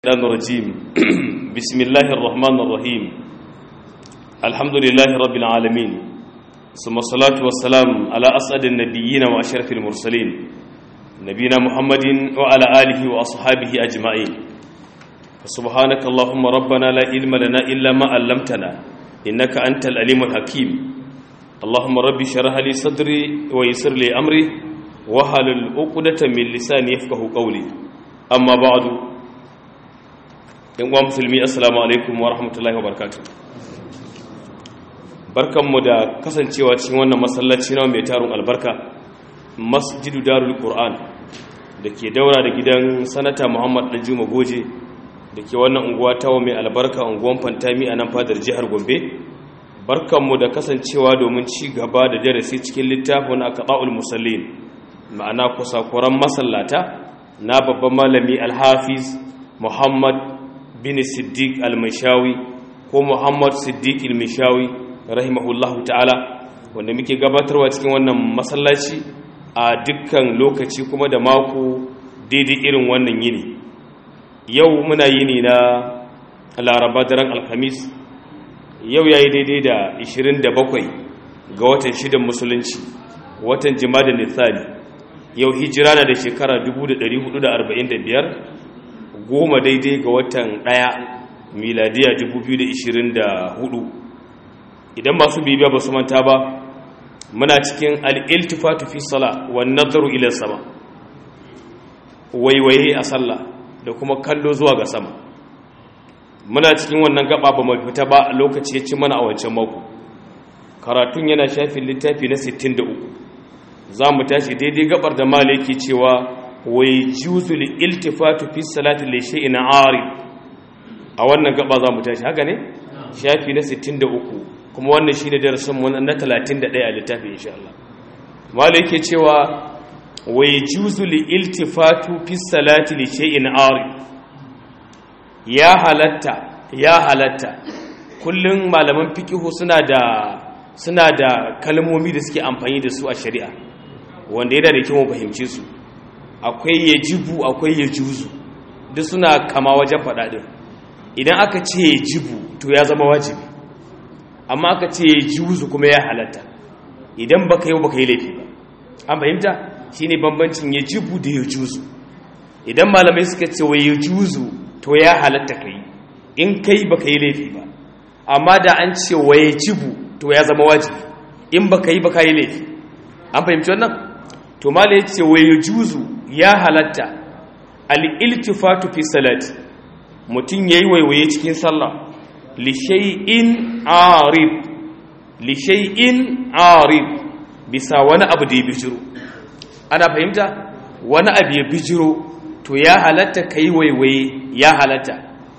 الشيطان الرجيم بسم الله الرحمن الرحيم الحمد لله رب العالمين ثم الصلاة والسلام على أسعد النبيين وأشرف المرسلين نبينا محمد وعلى آله وأصحابه أجمعين سبحانك اللهم ربنا لا علم لنا إلا ما علمتنا إنك أنت العليم الحكيم اللهم ربي شرح لي صدري ويسر لي أمري وحل العقدة من لساني يفقه قولي أما بعد yan uwa musulmi assalamu alaikum wa rahmatullahi wa barakatuh barkanmu da kasancewa cikin wannan masallaci na mai tarun albarka masjidu darul qur'an da ke daura da gidan sanata muhammad danjuma goje da ke wannan unguwa tawo mai albarka unguwan fantami a nan fadar jihar gombe barkanmu da kasancewa domin ci gaba da darasi cikin littafin aqda'ul musallin ma'ana kusakuran masallata na babban malami alhafiz muhammad bin siddiq al-mishawi ko muhammad siddiq al-mishawi rahimahullahu ta'ala wanda muke gabatarwa cikin wannan masallaci a dukkan lokaci kuma da mako daidai irin wannan yini yau muna yini na laraba daren alhamis yau yayi daidai da 27 ga watan shidan musulunci watan jima'a nisani yau hijira na da shekara 1445 goma daidai ga watan ɗaya miladiya 2024 idan masu bibiya ba su manta ba muna cikin al'iltifatu fi sala wa nazaru ila sama waiwaye a sallah da kuma kallo zuwa ga sama muna cikin wannan gaba ba mai fita ba lokaci ya ci mana a wancan mako karatun yana shafin littafi na 63 za mu tashi daidai gabar da malaki cewa wai juzul iltifatu fi salati li shay'in arid a wannan gaba za mu tashi haka ne shafi na 63 kuma wannan shine darasin mu na 31 a littafi insha Allah malai yake cewa wai juzul iltifatu fi salati li shay'in arid ya halatta ya halatta kullun malaman fiqh suna da suna da kalmomi da suke amfani da su a shari'a wanda yana da kyau mu fahimce su akwai ya jibu akwai ya juzu duk suna kama wajen faɗaɗin idan aka ce ya jibu to ya zama wajibi amma aka ce ya juzu kuma ya halatta idan baka yi baka yi laifi ba an fahimta shi ne bambancin ya jibu da ya juzu idan malamai suka ce wa ya juzu to ya halatta ka yi in kai baka yi laifi ba amma da an ce wa ya jibu to ya zama wajibi in baka yi baka yi laifi an fahimci wannan to mala ya ce wai juzu ya halatta al'iltifatu fi salati mutum ya yi waiwaye cikin sallah lishai'in arif lishai'in arif bisa wani abu da ya bijiro ana fahimta wani abu ya bijiro to ya halatta ka yi waiwaye ya halatta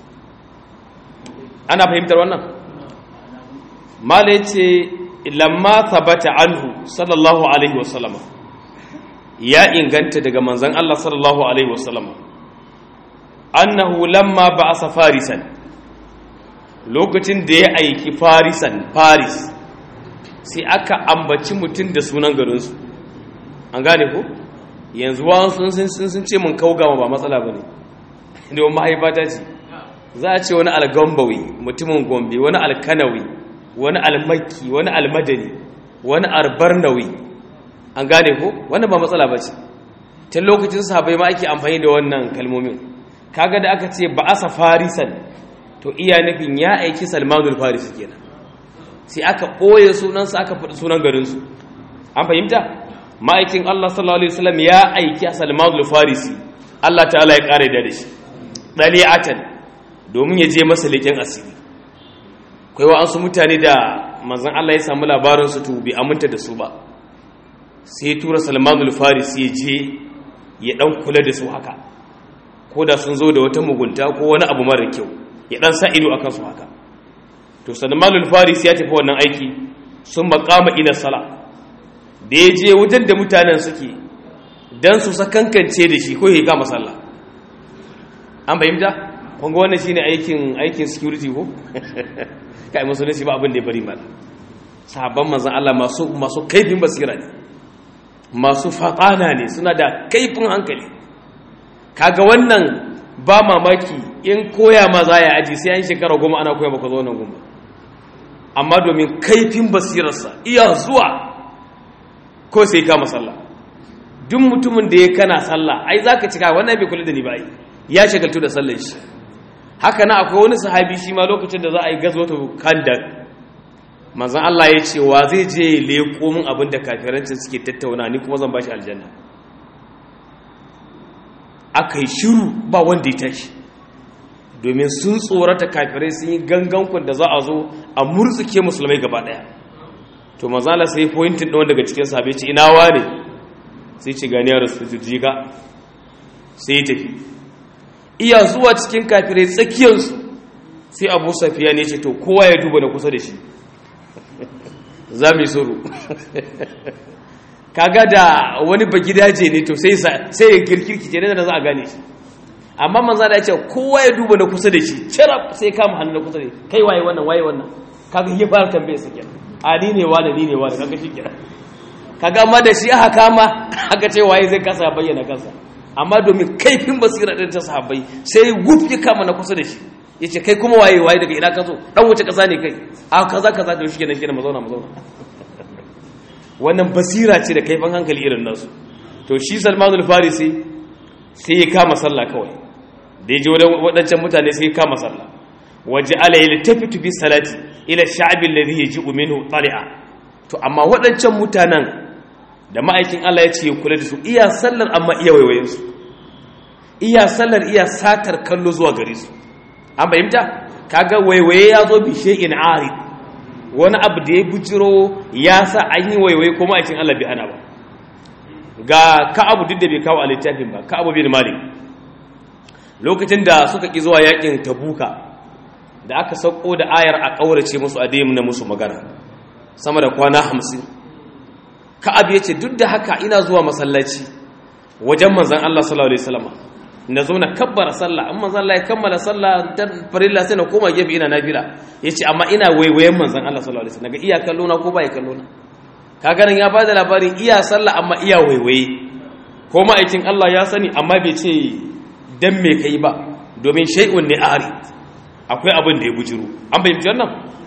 ana fahimtar wannan mala ya ce lamma sabata anhu sallallahu alaihi wasallama ya inganta daga manzan Allah sallallahu Alaihi wasallam annahu lamma ba a farisan lokacin da ya aiki farisan faris sai aka ambaci mutum da sunan garinsu an gane ko yanzu wa sun sun ce mun kaugama ba matsala ba ne da wani mahaifata ce za a ce wani algambawi mutumin gombe wani alkanawi wani almaki wani almadani wani arbarnawi an gane ko wannan ba matsala ba ce tun lokacin sahabai ma ake amfani da wannan kalmomin kaga da aka ce ba asa farisan to iya nufin ya aiki salmanul farisi kenan sai aka ɓoye sunansa aka faɗi sunan garinsu an fahimta ma'aikin allah sallallahu alaihi wasallam ya aiki salmanul farisi allah ta'ala ya ƙare da shi ɗali'atan domin ya je masa leƙen asiri kai wa'ansu mutane da manzan allah ya samu labarinsu to bai aminta da su ba sai tura salmanul faris ya je ya dan kula da su haka ko da sun zo da wata mugunta ko wani abu mara kyau ya dan sa ido akan su haka to salmanul faris ya tafi wannan aiki sun makama ina sala da ya je wajen da mutanen suke dan su sakankance da shi ko ya kama sallah an fahimta kun ga wannan shine aikin aikin security ko kai musulunci ba abin da ya bari mana sahabban manzon Allah masu masu kaifin basira ne masu faƙana ne suna da kaifin hankali kaga wannan ba mamaki in koya ma za ya aji sai an shekara goma ana koya baka zo nan goma amma domin kaifin basirarsa iya zuwa ko sai kama sallah duk mutumin da ya kana sallah ai za ka cika wannan bai kula da ni ba yi ya shagaltu da sallar shi haka na akwai wani sahabi shi ma lokacin da za a yi gazwata kandak manzan Allah ya ce wa zai je leko min abin da kafirancin suke tattauna ni kuma zan ba shi aljanna aka yi shiru ba wanda ya tashi domin sun tsorata kafirai sun yi gangankun da za a zo a murtsuke musulmai gaba daya to mazala sai pointin ɗan daga cikin sahabi ce ina wane sai ce ganiyar su jiga sai ya tafi iya zuwa cikin kafirai tsakiyarsu sai abu safiya ne ce to kowa ya duba na kusa da shi za mu yi suru kaga da wani ba gidaje ne to sai ya kirkirki ce da za a gane shi amma manza da ya ce kowa ya duba na kusa da shi cirab sai kama hannu na kusa da shi kai waye wannan waye wannan kaga ya fara tambaye su kenan a ni ne wani ni ne wani kaga shi kenan kaga amma da shi aka kama aka ce waye zai kasa bayyana kansa amma domin kaifin basira ɗin ta sahabbai sai guf ya kama na kusa da shi ya ce kai kuma waye waye daga ina ka zo ɗan wuce ƙasa ne kai a kaza kaza da shi kenan kenan mazauna mazauna wannan basira ce da kaifin hankali irin nasu to shi salmanul farisi sai ya kama sallah kawai da ya ji waɗancan mutane sai ya kama sallah waje ala ya tafi bi salati ila sha'abin ladhi yaji'u minhu tali'a to amma waɗancan mutanen da ma'aikin Allah ya ce ya kula da su iya sallar amma iya waiwayen su iya sallar iya satar kallo zuwa gare su an fahimta kaga waiwaye ya zo bi shay'in arid wani abu da ya bujiro ya sa an yi waiwaye ko ma'aikin Allah bai ana ba ga ka'abu duk da bai kawo a littafin ba ka'abu bin malik lokacin da suka ki zuwa yakin tabuka da aka sauko da ayar a kaurace musu a na musu magana sama da kwana hamsin ka'ab ya ce duk da haka ina zuwa masallaci wajen manzan Allah sallallahu alaihi wasallam na zo na kabbara sallah in manzan Allah ya kammala sallah ta farilla sai na koma gefe ina nafila yace amma ina waiwayen manzan Allah sallallahu alaihi wasallam ga iya kallo na ko ba ya kallo na kaga nan ya bada labarin iya sallah amma iya waiwaye ko ma'aikin Allah ya sani amma bai ce dan me kai ba domin shay'un ne ari akwai abin da ya bujiro an bayyana wannan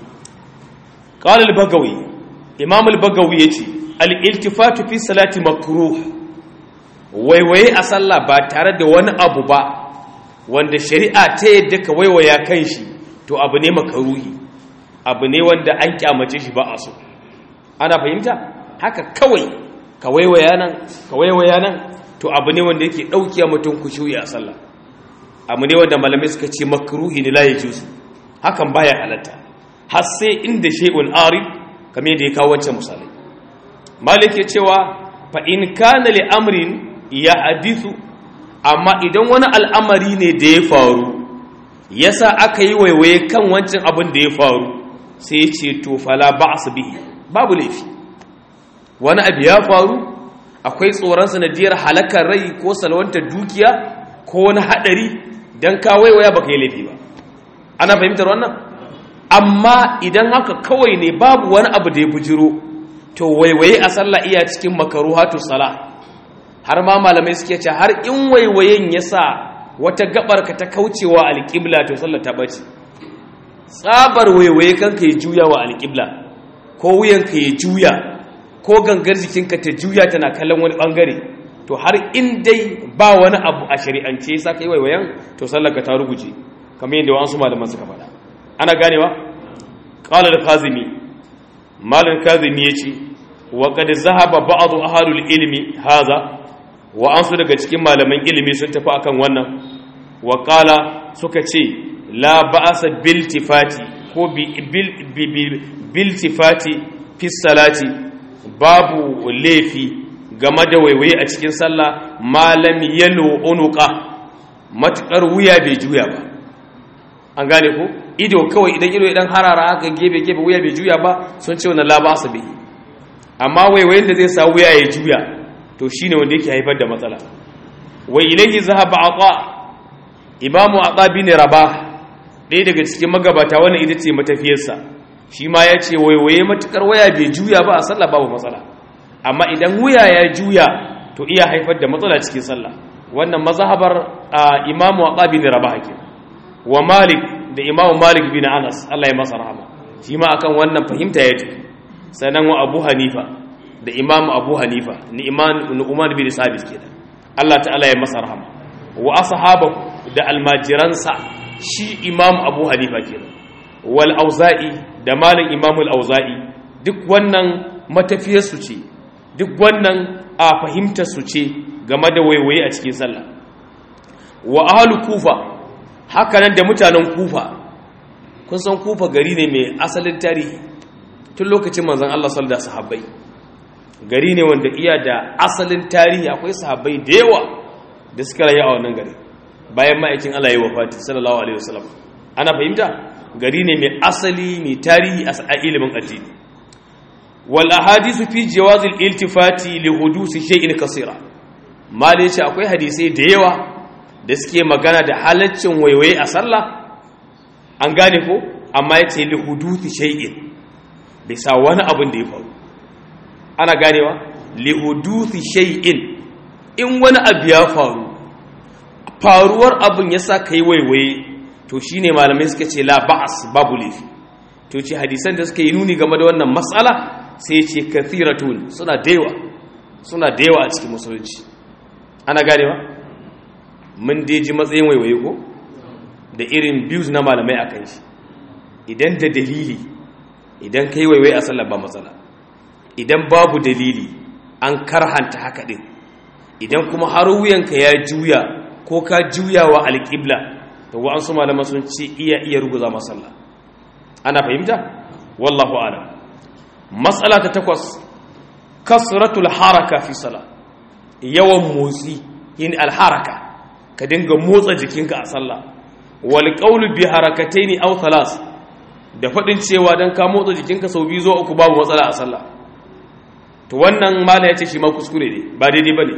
qala al-bagawi imam al-bagawi yace al-iltifatu fi salati makruh waiwaye a sallah ba tare da wani abu ba wanda shari'a ta yadda ka waiwaya kan shi to abu ne makaruhi abu ne wanda an kyamace shi ba a so ana fahimta haka kawai ka waiwaya nan ka waiwaya nan to abu ne wanda yake dauki mutum kushuyi a sallah abu ne wanda malamai suka ce makruhi ne la yajuzu hakan baya halatta har sai inda shay'un ari kamar yadda ya kawo wancan misalai malik ya cewa fa in kana li amrin ya hadithu amma idan wani al'amari ne da ya faru yasa aka yi waiwaye kan wancan abin da ya faru sai ya ce to fala ba'as bihi babu laifi wani abu ya faru akwai tsoron sanadiyar halakar rai ko salwantar dukiya ko wani hadari dan ka waiwaya baka yi laifi ba ana fahimtar wannan amma idan haka kawai ne babu wani abu da ya bujiro to waiwaye a sallah iya cikin makaruhatu salah har ma malamai suke ce har in waiwayen ya sa wata gabar ka ta kaucewa alƙibla to sallah ta bace tsabar waiwaye kanka ya juya wa alƙibla ko wuyanka ya juya ko gangar jikinka ta juya tana kallon wani bangare to har in dai ba wani abu a shari'ance ya sa kai waiwayen to sallar ka ta ruguje kamar yadda wasu malaman suka faɗa ana ganewa qala al-kazimi malam kazimi yace wa qad zahaba ba'd ahlul ilmi haza wa ansu daga cikin malaman ilimi sun tafi akan wannan wa qala suka ce la ba'sa bil tifati ko bil tifati fi salati babu laifi game da waiwaye a cikin sallah malam yalo unuqa matukar wuya bai juya ba an gane ko ido kawai idan ido idan harara haka gebe gebe wuya bai juya ba sun ce wannan la ba'sa bihi amma waiwayin da zai sa wuya ya juya to shine wanda yake haifar da matsala wa ilayhi zahaba ata imamu ata bin rabah ɗaya daga cikin magabata wannan ita ce matafiyarsa shi ma ya ce waiwaye matukar waya bai juya ba a sallah babu matsala amma idan wuya ya juya to iya haifar da matsala cikin sallah wannan mazhabar imamu aqab bin rabah ke wa malik da imamu malik bin anas Allah ya masa rahama shi ma akan wannan fahimta ya tafi sannan wa abu hanifa da imamu abu hanifa ni iman nu'man bin sabit kenan Allah ta'ala ya masa rahama wa ashabu da almajiransa shi imamu abu hanifa kenan wal auza'i da malin imamu al auza'i duk wannan matafiyar su ce duk wannan a fahimtar su ce game da waiwaye a cikin sallah wa ahlu kufa haka nan da mutanen kufa kun san kufa gari ne mai asalin tarihi tun lokacin manzon Allah sallallahu alaihi sahabbai gari ne wanda iya da asalin tarihi akwai sahabbai da yawa da suka rayu a wannan gari bayan ma'aikin Allah ya wafati sallallahu alaihi wasallam ana fahimta gari ne mai asali mai tarihi a ilimin addini wal ahadithu fi jawazil iltifati li hudusi shay'in kaseera mal yace akwai hadisai da yawa da suke magana da halaccin waiwaye a sallah an gane ko amma yace li hudusi shay'in bisa wani abin da ya faru ana ganewa li hudusi shay'in in wani abu ya faru faruwar abin yasa kai waiwaye to shine malamai suka ce la ba'as babu laifi to ce hadisan da suka yi nuni game da wannan matsala sai ce kathiratun suna dewa suna dewa a cikin musulunci ana ganewa mun deji matsayin waiwaye ko da irin views na malamai akan shi idan da dalili idan kai waiwaye a sallar ba matsala idan babu dalili an karhanta haka din idan kuma har wuyanka ya juya ko ka juya wa alƙibla to wa an su malama sun ce iya iya ruguza masalla ana fahimta wallahu alam matsala ta takwas kasratul haraka fi sala yawan motsi yin alharaka ka dinga motsa jikinka a sallah wal qawlu bi harakataini aw thalas da fadin cewa dan ka motsa jikinka sau biyu zo uku babu matsala a sallah to wannan mala yace shi ma kuskure ne ba daidai bane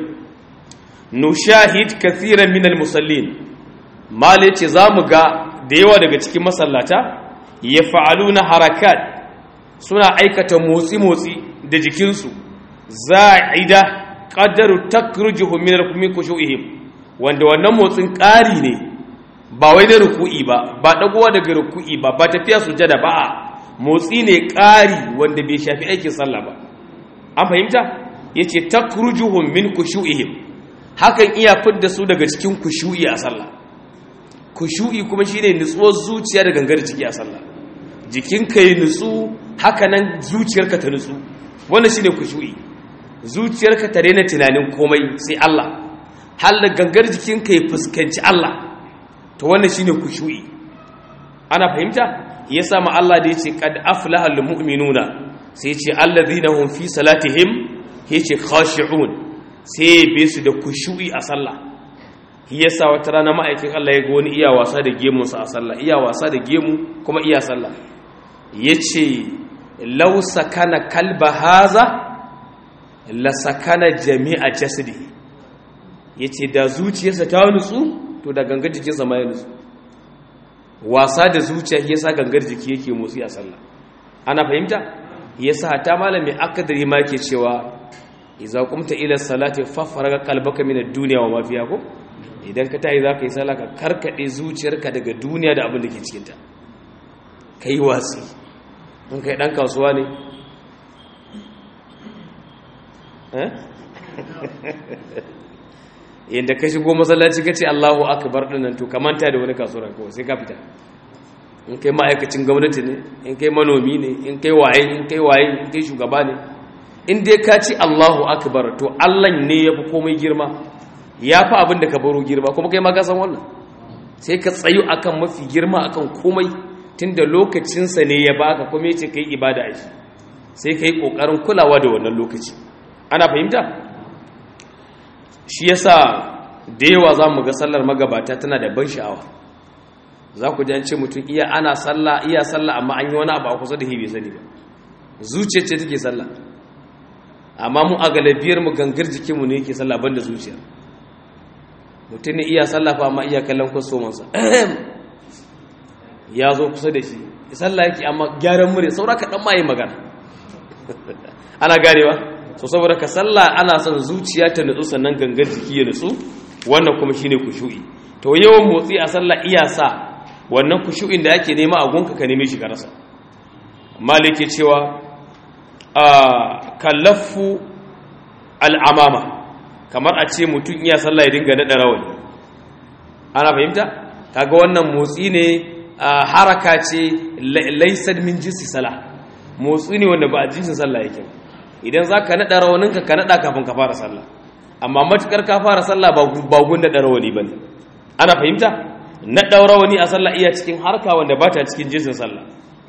nushahid kathiran minal musallin mala yace zamu ga da yawa daga cikin masallata yaf'aluna harakat suna aikata motsi-motsi da jikinsu za'ida qadaru takrujuhu min al-kumi kushu'ihim wanda wannan motsin ƙari ne ba wai na ruku'i ba ba dagowa daga ruku'i ba ba tafiya sujada ba a motsi ne ƙari wanda bai shafi aikin sallah ba an fahimta yace takrujuhum min kushu'ihim hakan iya fidda su daga cikin kushu'i a sallah kushu'i kuma shine nutsuwar zuciya da gangar ciki a sallah jikinka ya nutsu haka nan zuciyarka ta nutsu wannan shine kushu'i zuciyarka ta daina tunanin komai sai Allah har da gangar jikinka ya fuskanci Allah to wannan shine kushu'i ana fahimta yasa ma Allah da yace qad aflaha almu'minuna sai yace alladhina hum fi salatihim yace khashi'un sai be su da kushu'i a sallah yasa wata rana ma'aikin Allah ya ga wani iya wasa da gemunsa a sallah iya wasa da gemu kuma iya sallah yace law sakana kalba haza la sakana jami'a jasadi yace da zuciyarsa ta nutsu to da gangar jikinsa ma ya nutsu wasa da zuciya yasa gangar jiki yake motsi a sallah ana fahimta yasa ta malami akadari ma ke cewa idza qumta ila salati fafaraga qalbaka min ad-dunya wa ma fiha ko idan ka tayi zaka yi sallah ka karkade zuciyarka daga duniya da abin da ke cikin ta kai wasi in kai dan kasuwa ne eh yanda ka shigo masallaci kace Allahu akbar dinnan to ka manta da wani kasuwar kawai sai ka fita in kai ma'aikacin gwamnati ne in kai manomi ne in kai waye in kai waye in kai shugaba ne in dai ka ci Allahu akbar to Allah ne yafi komai girma yafi abin da ka baro girma kuma kai ma ka san wannan sai ka tsayu akan mafi girma akan komai tunda lokacin sa ne ya baka kuma yace kai ibada a shi sai kai kokarin kulawa da wannan lokaci ana fahimta shi yasa da yawa zamu ga sallar magabata tana da ban sha'awa za ku ji an ce mutum iya ana sallah iya sallah amma an yi wani abu a kusa da hibe sani ba zuciya ce take sallah amma mu a galabiyar mu gangar jikinmu ne yake sallah banda zuciya mutum ne iya sallah fa amma iya kallon kwastomansa ya zo kusa da shi sallah yake amma gyaran murya saura ka dan ma yi magana ana ganewa so saboda ka sallah ana son zuciya ta nutsu sannan gangar jiki ya nutsu wannan kuma shine kushu'i to yawan motsi a sallah iya sa wannan kushu'in da ake nema a gunka ka neme shi ka rasa malike cewa a kallafu al'amama kamar a ce mutum iya sallah ya dinga naɗa rawani ana fahimta kaga wannan motsi ne haraka ce laisar min jinsi sala motsi ne wanda ba a jinsin sallah yake idan za ka naɗa rawaninka ka naɗa kafin ka fara sallah amma matukar ka fara sallah ba gun naɗa rawani ba ne ana fahimta naɗa rawani a sallah iya cikin harka wanda ba ta cikin jinsin sallah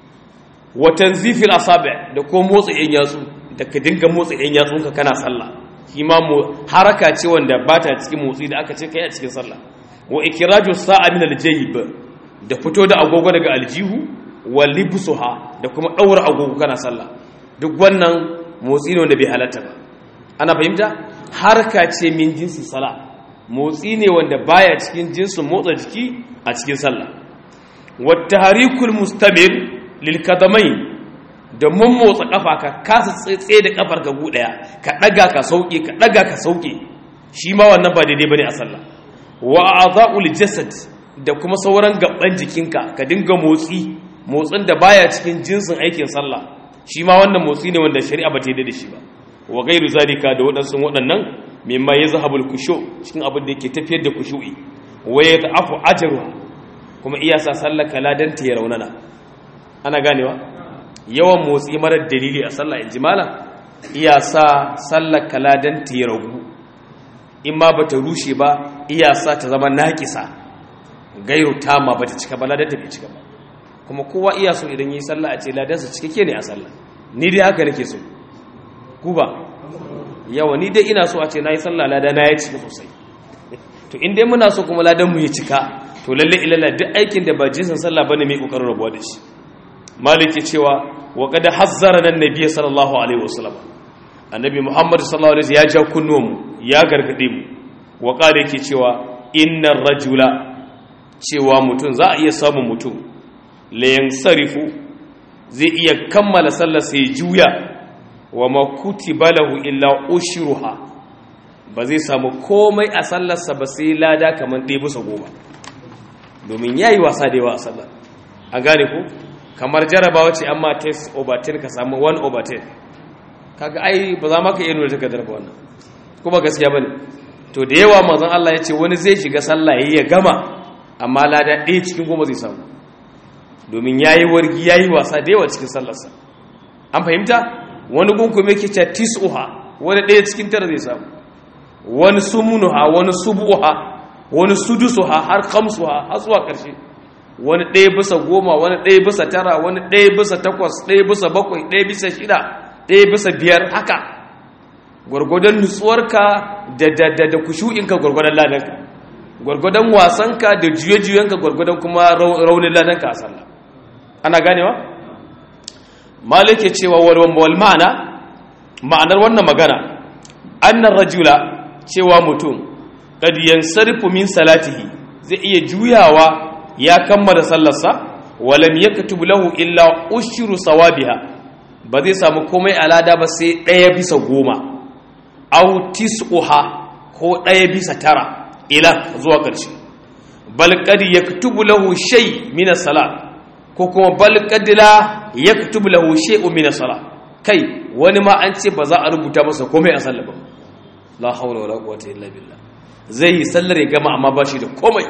watan zifil asabi da ko motsa yan yatsu da ka dinga motsa yan yatsunka kana sallah shi ma haraka ce wanda ba ta cikin motsi da aka ce kai a cikin sallah wa ikiraju sa'a min aljayb da fito da agogo daga aljihu wa libsuha da kuma daura agogo kana sallah duk wannan motsi ne wanda bai halatta ba ana fahimta harka ce min jinsi sala motsi ne wanda baya cikin jinsin motsa jiki a cikin sallah wa tahrikul mustamir lil kadamain da mun motsa kafa ka kasa tsaye da kafar ka daya ka daga ka sauke ka daga ka sauke shi ma wannan ba daidai bane a sallah wa a'dha'ul jasad da kuma sauran gaban jikinka ka dinga motsi motsin da baya cikin jinsin aikin sallah shi ma wannan motsi ne wanda shari'a ba ta yi da shi ba wa gairu zalika da waɗansu waɗannan mimma yazhabul kushu cikin abin da yake tafiyar da kushu'i wa yata'afu ajruha kuma iya sa sallar kaladan ta ya raunana ana ganewa yawan motsi marar dalili a sallah injimala iya sa sallar kaladan ta ya ragu in ma bata rushe ba iya sa ta zama naƙisa gairu tama bata cika ba ladan ta bai cika ba kuma kowa iya so idan yi sallah a ce ladansa cikakke ne a sallah ni dai haka nake so ku ba yawa ni dai ina so a ce na yi sallah lada na ya cika sosai to in dai muna so kuma ladan mu ya cika to lalle ilalla duk aikin da ba jinsin sallah bane mai kokarin rabuwa da shi maliki cewa wa qad hazzara nan nabiy sallallahu alaihi wasallam annabi muhammad sallallahu alaihi ya ja kunnuwan mu ya gargade mu wa qala yake cewa innar rajula cewa mutum za a iya samun mutum la yansarifu zai iya kammala sallar sai juya wa ma kutiba lahu illa ushruha ba zai samu komai a sallarsa ba sai lada kamar ɗaya bisa goma domin ya yi wasa da yawa a sallar an gane ku kamar jarabawa ce amma test over 10 ka samu 1 over 10 kaga ai ba za ma ka iya nuna takardar ba wannan kuma gaskiya bane to da yawa manzon Allah ya ce wani zai shiga sallah yayi ya gama amma lada ɗaya cikin goma zai samu domin yayi wargi yayi wasa da yawa cikin sallarsa an fahimta wani gunkume yake cewa tis'uha wani ɗaya cikin tara zai samu wani sumunuha wani subuha wani sudusuha har kamsuha har zuwa ƙarshe wani ɗaya bisa goma wani ɗaya bisa tara wani ɗaya bisa takwas ɗaya bisa bakwai ɗaya bisa shida ɗaya bisa biyar haka gwargwadon nutsuwarka da da da da kushu'inka gwargwadon ladanka gwargwadon wasanka da juye-juyenka gwargwadon kuma raunin ladanka a sallah ana ganewa malike cewa wal ma'ana ma'anar wannan magana annar rajula cewa mutum kad yansarifu min salatihi zai iya juyawa ya kammala sallarsa walam yaktubu lahu illa ushru sawabiha ba zai samu komai alada ba sai ɗaya bisa goma aw tis'uha ko ɗaya bisa tara ila zuwa ƙarshe bal kad yaktubu lahu shay min as-salat ko kuma bal kad la yaktubu lahu shay'un min as-salat kai wani ma an ce ba za a rubuta masa komai a sallar ba la haula wala quwwata illa billah zai yi sallar ya gama amma ba shi da komai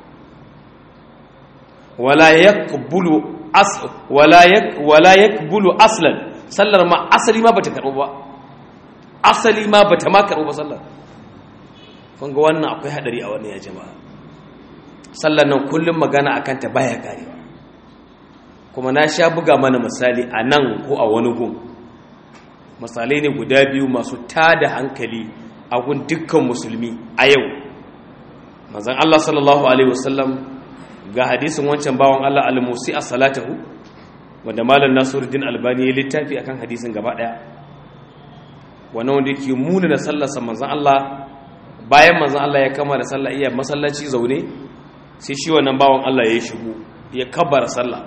wala yaqbulu as wala yak wala yaqbulu aslan sallar ma asali ma bata karbo ba asali ma bata ma karbo ba sallar kun ga wannan akwai hadari a wannan ya jama'a sallar nan kullum magana akan ta baya karewa kuma na sha buga mana misali a nan ko a wani gun misalai ne guda biyu masu tada hankali a gun dukkan musulmi a yau manzan Allah sallallahu Alaihi wasallam ga hadisin wancan bawan Allah al-musi a salatahu wanda malar nasiruddin albani ya littafi akan hadisin gaba daya wannan wanda yake muna da sallarsa manzan Allah bayan manzan Allah ya kama da sallah iya masallaci zaune sai shi wannan bawan Allah ya shigo ya kabbara sallah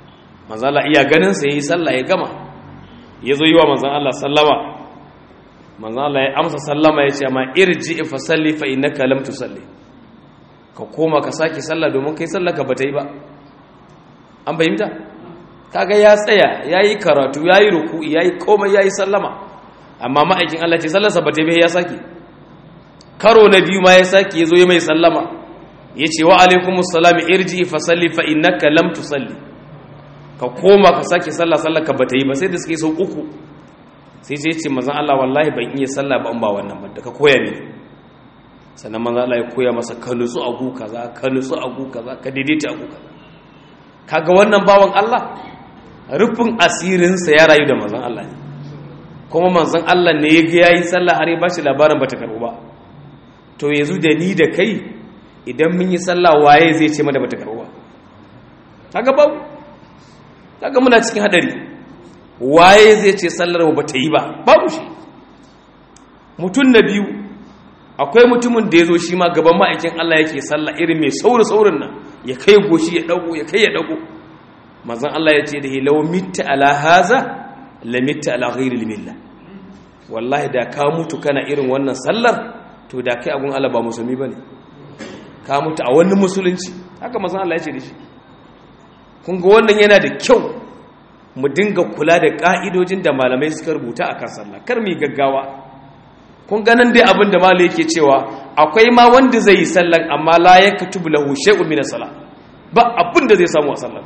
manzan Allah iya ganin sa yayi sallah ya gama ya zo yi wa manzan Allah sallama manzon Allah ya amsa sallama ya ce amma irji fa salli fa innaka lam tusalli ka koma ka sake sallah domin kai sallah ka bata yi ba an fahimta kaga ya tsaya yayi karatu yayi ruku'i yayi komai yayi sallama amma ma'aikin Allah ce sallarsa bata yi ya sake karo na biyu ma ya sake yazo ya mai sallama yace wa alaikumus salam irji fa salli fa innaka lam tusalli ka koma ka sake sallah sallah ka bata yi ba sai da suke sau uku sai sai ce mazan Allah wallahi ban iya sallah ba in ba wannan ba da ka koya ne sannan mazan Allah ya koya masa ka nutsu a gu kaza ka nutsu a gu kaza ka daidaita a gu kaza kaga wannan bawan Allah rufin asirinsa ya rayu da mazan Allah ne kuma manzon Allah ne ya ga yayi sallah har ya bashi labarin bata karbu ba to yanzu da ni da kai idan mun yi sallah waye zai ce mana bata karbu ba kaga babu kaga muna cikin hadari waye zai ce sallar mu bata yi ba babu shi mutum na biyu akwai mutumin da ya zo shi ma gaban ma'aikin Allah yake sallah irin mai sauri saurin nan ya kai goshi ya dago ya kai ya dago manzon Allah ya ce da hi law mitta ala haza la mitta ala ghairi milla wallahi da ka mutu kana irin wannan sallar to da kai abun Allah ba musulmi bane ka mutu a wani musulunci haka manzon Allah ya ce da shi kun ga wannan yana da kyau mu dinga kula da ka'idojin da malamai suka rubuta a kan sallah kar mu gaggawa kun ga nan dai abin da malai yake cewa akwai ma wanda zai yi sallan amma la yaktubu lahu shay'un min as-salah ba abin da zai samu a sallar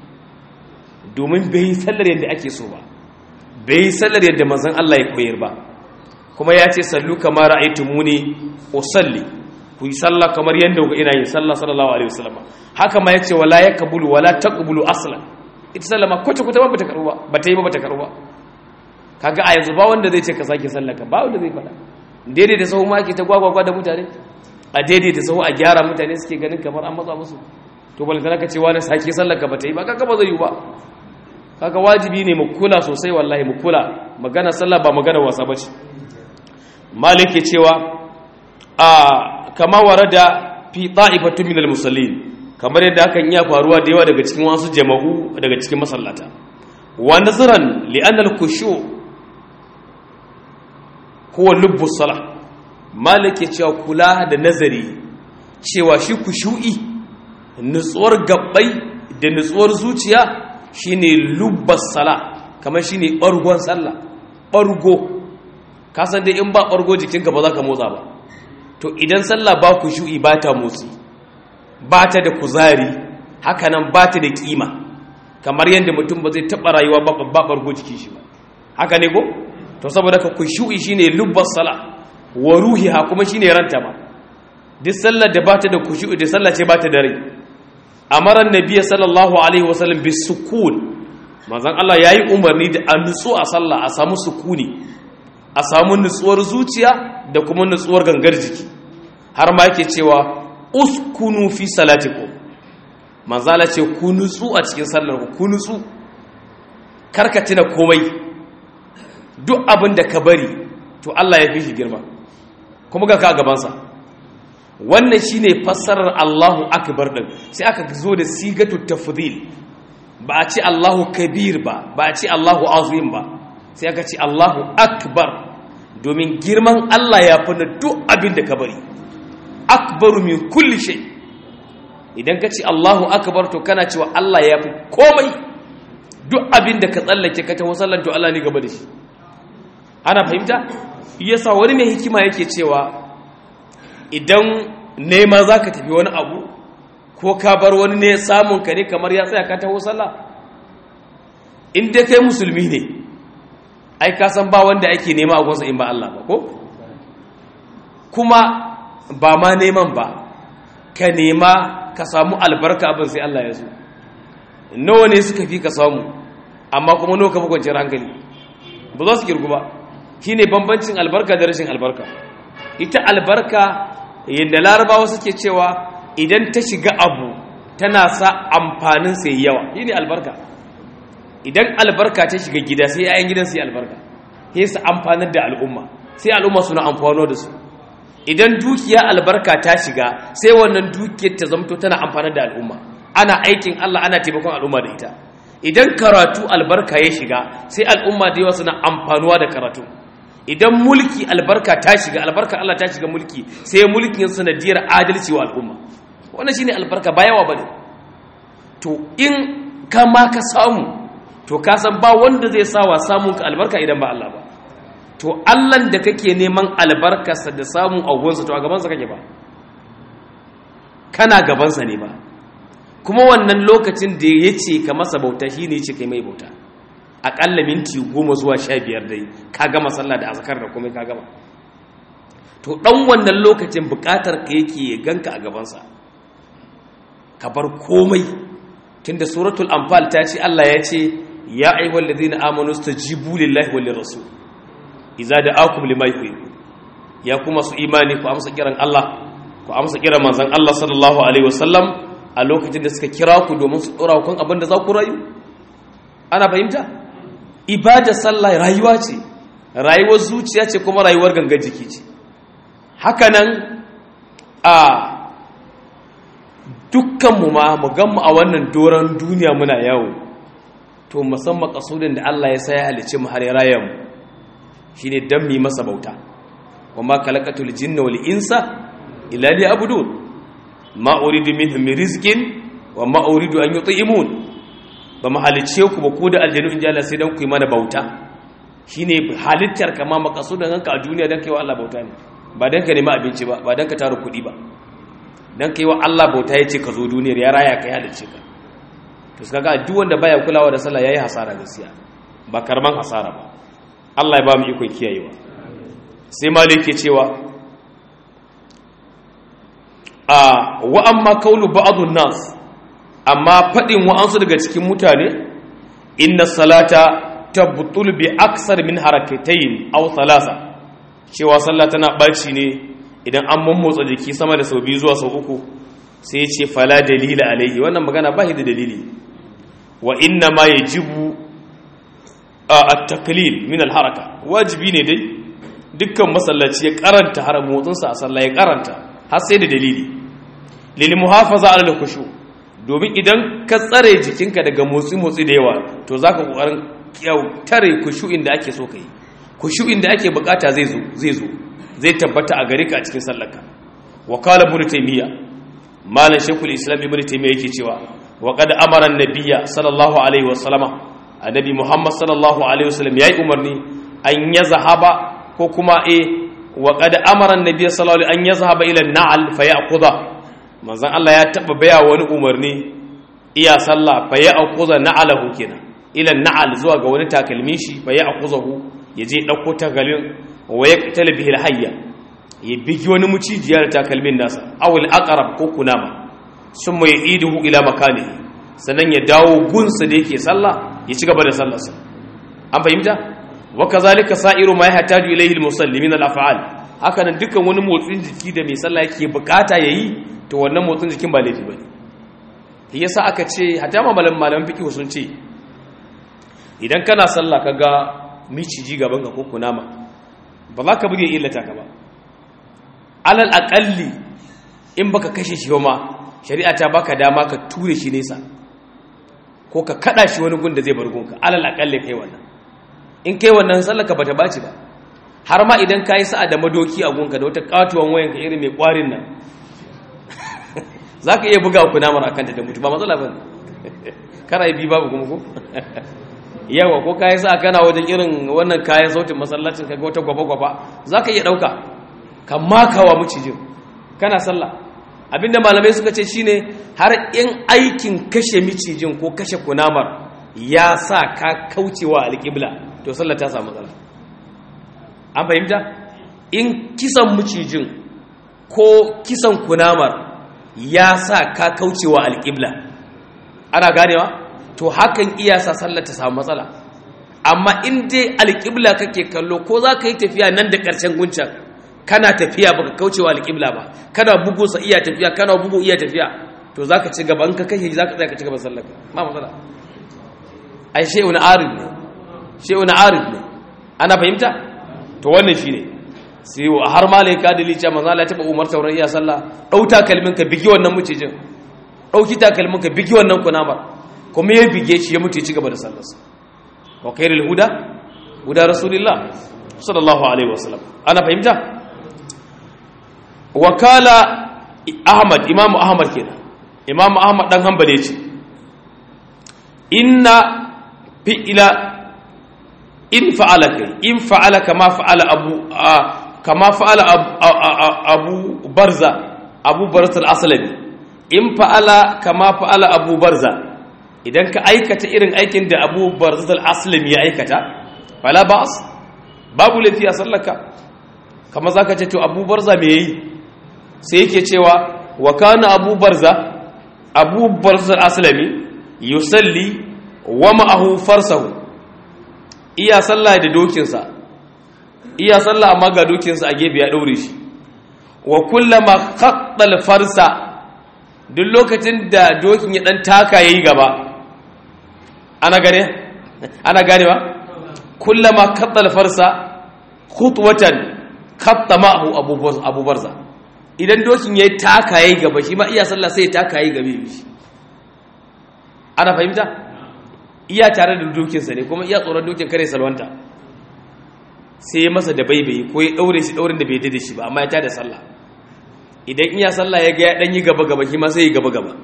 domin bai yi sallar yadda ake so ba bai yi sallar yadda manzon Allah ya koyar ba kuma ya ce sallu kama ra'aytumuni usalli ku yi sallah kamar yadda ku ina yin sallah sallallahu alaihi wasallam haka ma yace wala yakbulu wala taqbulu aslan ita sallama kwace kwata ba bata karuwa bata yi ba bata karuwa kaga a yanzu ba wanda zai ce ka sake sallaka ba wanda zai fada daidai da sahu ma ke ta gwagwagwa da mutane a daidai da sahu a gyara mutane suke ganin kamar an matsa musu to balantana ka ce wani sake sallaka bata yi ba kaga ba zai yi ba kaga wajibi ne mu kula sosai wallahi mu kula magana sallah ba magana wasa bace malik ke cewa a kama warada fi ta'ifatu min al-musallin kamar yadda hakan iya faruwa da yawa daga cikin wasu jama'u daga cikin masallata wa nazran li anna al-khushu huwa lubbu salah malike cewa kula da nazari cewa shi kushu'i nutsuwar gabbai da nutsuwar zuciya shine lubbas sala kamar shine bargon sallah bargo ka san dai in ba bargo jikinka ba za ka motsa ba to idan sallah ba kushu'i ba ta motsi ba ta da kuzari hakanan ba ta da kima kamar yadda mutum ba zai taɓa rayuwa ba babbar jiki shi ba haka ne ko to saboda ka kushu'i shine lubbas sala wa ruhiha kuma shine ranta ba duk sallar da ba ta da kushu'i da sallah ce ba ta da rai amara annabi sallallahu alaihi wasallam bis sukun manzon Allah yayi umarni da an nutsu a sallah a samu sukuni a samu nutsuwar zuciya da kuma nutsuwar gangar jiki har ma yake cewa uskunu fi salatikum manzala ce ku nutsu a cikin sallar ku ku nutsu karka tuna komai duk abin da ka bari to Allah ya fi shi girma kuma ga ka gabansa wannan shine fassarar Allahu akbar din sai aka zo da sigatu tafdhil ba a ce Allahu kabir ba ba a ce Allahu azim ba sai aka ce Allahu akbar domin girman Allah ya fi duk abin da ka bari akbaru min kulli shay idan ka ce Allahu akbar to kana cewa Allah ya fi komai duk abin da ka tsallake ka taho sallan to Allah ne gaba da shi ana fahimta yasa wani mai hikima yake cewa idan nema za ka tafi wani abu ko ka bar wani ne samun ka ne kamar ya tsaya ka taho sallah in dai kai musulmi ne ai ka san ba wanda ake nema a gwasa in ba Allah ba ko kuma ba ma neman ba ka nema ka samu albarka abin sai Allah ya zo nawa ne suka fi ka samu amma kuma nawa ka fi kwanciyar hankali ba za su kirgu ba shi ne bambancin albarka da rashin albarka ita albarka yadda larabawa suke cewa idan ta shiga abu tana sa amfanin sai yawa shi ne albarka idan albarka ta shiga gida sai yayan gidan sai albarka sai su amfanar da al'umma sai al'umma suna amfano da su idan dukiya albarka ta shiga sai wannan dukiyar ta zamto tana amfanar da al'umma ana aikin Allah ana taimakon al'umma da ita idan karatu albarka ya shiga sai al'umma da yawa suna amfanuwa da karatu idan mulki albarka ta shiga albarka Allah ta shiga mulki sai mulkin sanadiyar adalci wa al'umma wannan shine albarka ba yawa bane to in ka ma ka samu to ka san ba wanda zai sa wa samun ka albarka idan ba Allah ba to Allah da kake neman albarkarsa da samun agonsa to a gabansa kake ba kana gabansa ne ba kuma wannan lokacin da ya ce ka masa bauta shi ne ya ce kai mai bauta aƙalla minti goma zuwa sha biyar dai ka gama sallah da azkar da kuma ka gama to ɗan wannan lokacin buƙatar ka yake ya ganka a gabansa ka bar komai tunda suratul anfal ta ce Allah ya ce ya ayyuhal ladina amanu stajibu lillahi wal rasul idza da'akum lima yuhibbu ya kuma su imani ku amsa kiran Allah ku amsa kiran manzon Allah sallallahu alaihi wasallam a lokacin da suka kira ku domin su dora ku abin da za ku rayu ana fahimta ibada sallah rayuwa ce rayuwar zuciya ce kuma rayuwar gangan jiki ce hakanan a dukkanmu ma mu ganmu a wannan doron duniya muna yawo to musamman kasudin da Allah ya saya halice mu har ya raya mu shine dan mi masa bauta wa ma khalaqatul jinna wal insa illa liya'budun ma uridu minhum min rizqin wa ma uridu an yut'imun ba mu halice ku ba ku da aljanu in ji Allah sai dan ku yi mana bauta shine halittar kama makasudin hanka a duniya dan kai wa Allah bauta ne ba dan ka nemi abinci ba ba dan ka tara kuɗi ba dan kai wa Allah bauta yace ka zo duniyar ya raya kai halice ka to kaga duk wanda baya kulawa da sallah yayi hasara gaskiya ba karman hasara ba Allah ya ba mu ikon kiyayewa sai malik ke cewa a wa amma kaulu ba'dun nas amma fadin wa'ansu daga cikin mutane inna salata tabtul bi aksar min harakatayn aw thalatha cewa sallah tana baci ne idan an mummotsa jiki sama da sau biyu zuwa sau uku sai ya ce fala dalila alaihi wannan magana ba da dalili wa inna ma yajibu at-taqlil min al-haraka wajibi ne dai dukkan masallaci ya karanta har motsinsa a sallah ya karanta har sai da dalili lil muhafaza ala al-khushu domin idan ka tsare jikinka daga motsi motsi da yawa to zaka kokarin tare khushu'in da ake so kai khushu'in da ake bukata zai zo zai zo zai tabbata a gare ka a cikin sallarka wa qala ibn taymiya malan shaykhul islam ibn taymiya yake cewa wa qad amara an-nabiyya sallallahu alaihi wasallama annabi muhammad sallallahu alaihi wasallam yayi umarni an yazhaba ko kuma e wa qad amara an-nabiyya sallallahu alaihi an yazhaba ila an-na'al fa ya'khudha manzon Allah ya taba baya wani umarni iya sallah fa ya'khudha na'alahu kenan ila an-na'al zuwa ga wani takalmin shi fa ya'khudhahu yaje dauko takalmin wa yaqtal bihi al-hayya ya bigi wani mucijiyar takalmin nasa awul aqrab ko kunama summa ya'iduhu ila makanihi sannan ya dawo gunsa da yake sallah ya ci gaba da sallarsa an fahimta wa kazalika sa'iru ma yahtaju ilayhi al-musalli min al-af'al haka nan dukkan wani motsin jiki da mai sallah yake bukata yayi to wannan motsin jikin ba laifi bane shi yasa aka ce hatta ma malaman malaman fiqh sun ce idan kana sallah kaga miciji gaban ka ko kunama ba za ka buge illata ka ba alal aqalli in baka kashe shi ba shari'a ta baka dama ka ture shi nesa ko ka kada shi wani gun da zai bar gunka alal aqalli kai wannan in kai wannan sallaka bata baci ba har ma idan kai sa'a da madoki a gunka da wata katuwan wayan ka irin mai kwarin nan zaka iya buga ku namar akan ta da mutu ba matsala bane kana bi babu kuma ko yawa ko kai sa'a kana wajen irin wannan kayan sautin masallacin kaga wata gwaba gwaba zaka iya dauka kan makawa mucijin kana sallah abinda malamai suka ce shine har in aikin kashe micijin ko kashe kunamar ya sa ka kaucewa alƙibla to sallar ta samu matsala an fahimta in kisan micijin ko kisan kunamar ya sa ka kaucewa alƙibla ana ganewa to hakan iya sa sallar ta samu matsala amma in dai alƙibla kake kallo ko za ka yi tafiya nan da ƙarshen guncan kana tafiya baka kaucewa alƙibla ba kana bugu sa iya tafiya kana bugu iya tafiya to zaka ci gaba in ka kashe zaka tsaya ka ci gaba sallar ma matsala ai shay'un arid ne shay'un arid ne ana fahimta to wannan shine sai har malaika da licha manzo Allah ya taba umar tauran iya sallah dauta kalmin ka bigi wannan mucijin dauki takalmin ka bigi wannan kunamar kuma ya bige shi ya mutu ya ci gaba da sallarsa wa khairul huda huda rasulillah sallallahu alaihi wasallam ana fahimta wakala ahmad imam ahmad kenan imam ahmad dan hanbali ce inna fi'ila in fa'ala kai in fa'ala kama fa'ala abu kama fa'ala abu barza abu barza al-aslami in fa'ala kama fa'ala abu barza idan ka aikata irin aikin da abu barza al-aslami ya aikata fala ba'as babu lafiya sallaka kama zaka ce to abu barza me yayi sai yake cewa wa kana abu barza abu barza al-aslami yusalli wa ma'ahu farsahu iya sallah da dokinsa iya sallah amma ga dokinsa a gefe ya daure shi wa kullama khattal farsa duk lokacin da dokin ya dan taka yayi gaba ana gane ana ganewa kullama khattal farsa khutwatan khatta ma'ahu abu barza idan dokin yayi taka yayi gaba shi ma iya sallah sai ya taka yayi gabe shi ana fahimta iya tare da dokinsa ne kuma iya tsoron dokin kare salwanta sai ya masa da baibayi ko ya daure shi daurin da bai da shi ba amma ya tada sallah idan iya sallah ya ga ya dan yi gaba gaba shi ma sai ya gaba gaba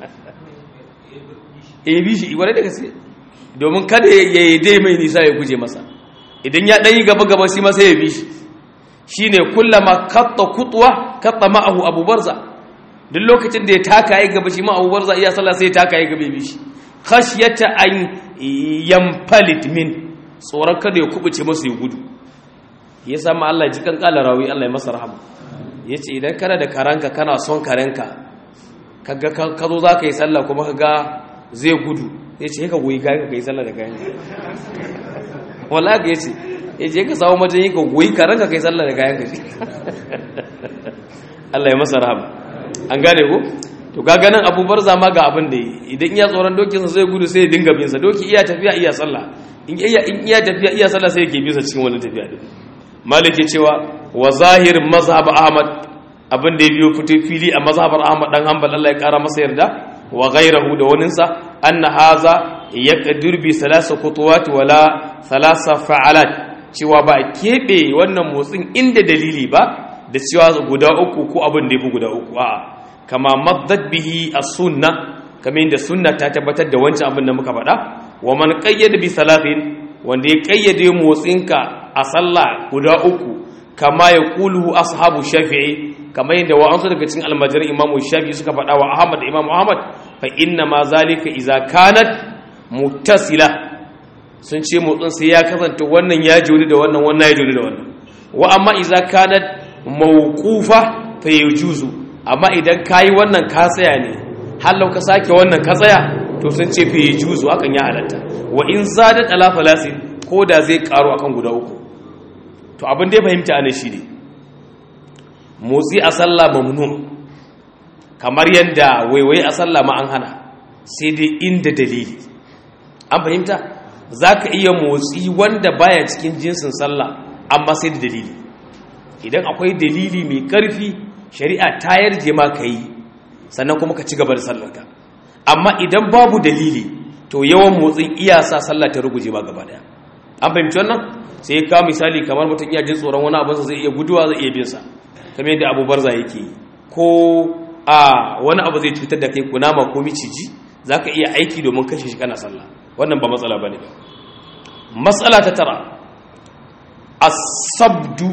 eh bi shi wani da gaske domin kada ya yi dai mai nisa ya guje masa idan ya dan yi gaba gaba shi ma sai ya bi shi shine kullama katta kutwa katta ma'ahu abu barza duk lokacin da ya taka ya gaba shi ma abu barza iya sallah sai ya taka ya gaba bi shi khashyata an yamfalit min tsoron kada ya kubuce masa ya gudu ya samu Allah ji kan kala rawi Allah ya masa rahama yace idan kana da karanka kana son karanka kaga ka zo zaka yi sallah kuma kaga zai gudu yace ka goyi kayan ka yi sallah da kayan wallahi yace yace ka samu majin ka goyi karanka kai sallah da kayan ka Allah ya masa rahama an gane ko to ga ganin abubuwar zama ga abin da yi idan iya tsoron dokinsa zai gudu sai ya dinga binsa doki iya tafiya iya sallah in iya tafiya iya sallah sai ya ke bisa cikin wani tafiya din maliki cewa wa zahir mazhab ahmad abin da ya biyo fito fili a mazhabar ahmad dan hanbal Allah ya kara masa yarda wa ghayrahu da waninsa anna haza yaqdir bi salasa khutuwat wala salasa fa'alat cewa ba a kebe wannan motsin inda dalili ba da cewa guda uku ko abin da ya fi guda uku a'a kama maddat bihi as-sunna kamar yadda sunna ta tabbatar da wancan abin da muka faɗa wa man qayyada bi salatin wanda ya qayyade motsinka a sallah guda uku kama ya kulu ashabu shafi'i kamar yadda wa'ansu daga cikin almajiran imamu shafi'i suka faɗa wa ahmad da imamu ahmad fa inna ma zalika idza kanat muttasila sun ce motsin sai ya kasance wannan ya jori da wannan wannan ya jori da wannan wa amma idza kanat mawqufa fa yajuzu amma idan kayi wannan ka tsaya ne hallau ka sake wannan ka tsaya to sun ce fi juzu hakan ya halatta wa in zadat ala falasin ko da zai karu akan guda uku to abin da ya fahimta ana shi ne motsi a sallah mamnu kamar yadda waiwai a sallah ma an hana sai dai inda dalili an fahimta za ka iya motsi wanda baya cikin jinsin sallah amma sai da dalili idan akwai dalili mai ƙarfi shari'a ta yarje ma ka yi sannan kuma ka ci gaba da sallarka amma idan babu dalili to yawan motsin iya sa sallah ta ruguje ba gaba daya an fahimci wannan sai ka misali kamar mutum iya jin tsoron wani abinsa zai iya guduwa zai iya binsa kamar yadda abu barza yake yi ko a wani abu zai cutar da kai kunama ko miciji za ka iya aiki domin kashe shi kana sallah wannan ba matsala ba ne ba matsala ta tara asabdu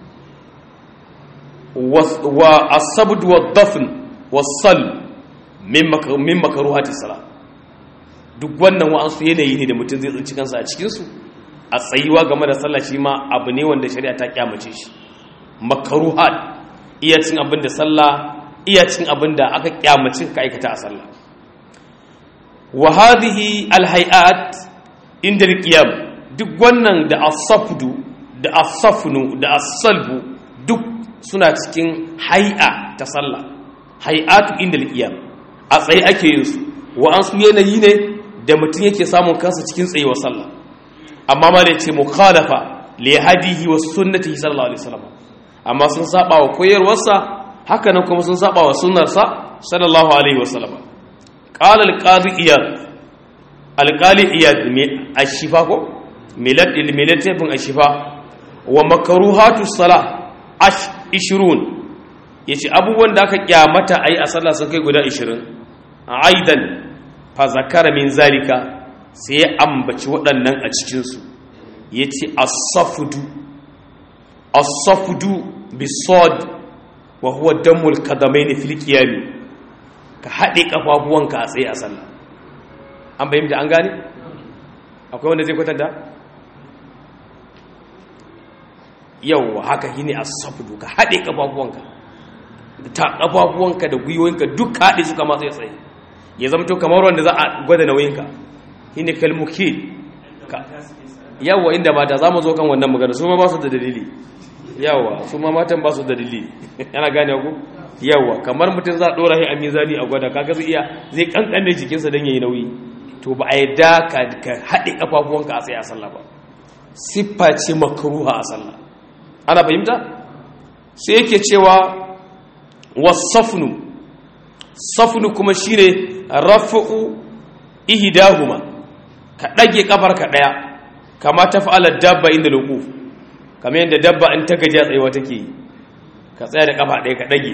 wa asabdu wa dafn wasal min makaruhati sala duk wannan wa'ansu yanayi ne da mutum zai tsinci kansa a cikinsu a tsayuwa game da sallah shi ma abu ne wanda shari'a ta kyamace shi makaruhat iya cin abin da sallah iya cin abin da aka kyamace ka aikata a sallah wa hadhihi alhayat inda alqiyam duk wannan da asafdu da asafnu da asalbu duk suna cikin hay'a ta sallah hay'atu inda alqiyam a tsaye ake yin su wa an su yanayi ne da mutum yake samun kansa cikin tsayuwar sallah amma ma da ce mukhalafa li hadihi wa sunnatihi sallallahu alaihi wasallam amma sun saba wa koyarwarsa haka nan kuma sun saba wa sunnarsa sallallahu alaihi wasallam qala al-qadi iyad al-qali iyad me ashifa ko milad il milatafin ashifa wa makaruhatu salah ash 20 yace abubuwan da aka kyamata ayi a sallah sun kai guda 20 aidan fa zakara min zalika sai ya ambaci waɗannan a cikin su yace as-safdu as-safdu bisad wa huwa damul qadamaini fil qiyam ka hade kafafuwanka a tsaye a sallah an bayyana an gane akwai wanda zai kwatanta yau haka shine as-safdu ka hade kafafuwanka ta kafafuwanka da gwiwoyinka duk haɗe suka matsayi tsaye ya zama to kamar wanda za a gwada nauyinka shine kalmukil yawa inda mata za mu zo kan wannan magana su ma ba su da dalili yawa su ma matan ba su da dalili yana gane ku yawa kamar mutum za a ɗora shi a mizani a gwada kaga zai iya zai kankane jikinsa don yayi nauyi to ba a yadda ka haɗe kafafuwanka a tsaye a sallah ba siffa ce makaruha a sallah ana fahimta sai yake cewa wasafnu safnu kuma shine rafu'u ihdahuma ka dage kafar ka daya kama taf'ala dabba inda luquf kamar yadda dabba in ta gaji tsayewa take ka tsaya da kafa daya ka dage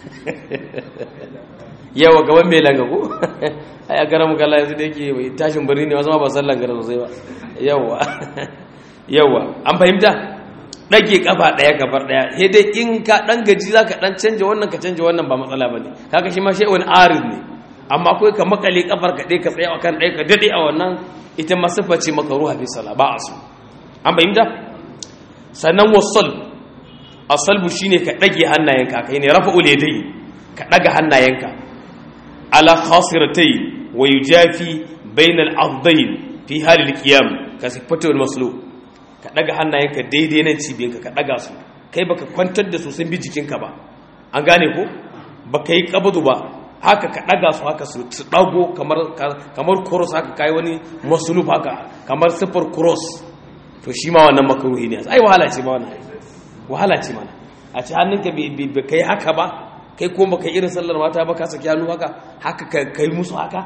yawa gaban mai langa ko ai a garan kallon yanzu da yake tashin birni ne wasu ma ba sallan gara sosai ba yawa yawa an fahimta ɗage ƙafa ɗaya gabar ɗaya sai dai in ka ɗan gaji za ka ɗan canja wannan ka canja wannan ba matsala ba ne kaka shi ma shi wani arid ne amma akwai ka makale ƙafar ka ɗaya ka tsaye a kan ɗaya ka daɗe a wannan ita ma siffa ce maka ruha fi sala ba a so an fahimta sannan wasal asalbu shine ka ɗage hannayenka kai ne rafa uledai ka ɗaga hannayenka ala khasiratai wa yujafi bainal afdain fi halil qiyam ka sifatul maslub ka daga hannayenka daidai nan cibiyinka ka daga su kai baka kwantar da su sun bi jikinka ba an gane ko baka yi kabadu ba haka ka daga su haka su dago kamar kamar cross haka kai wani masulub haka kamar sifar cross to shi ma wannan makruhi ne ai wahala ce ma wannan wahala ce mana a ci hannunka bai kai haka ba kai ko baka irin sallar mata ba ka saki hannu haka haka kai musu haka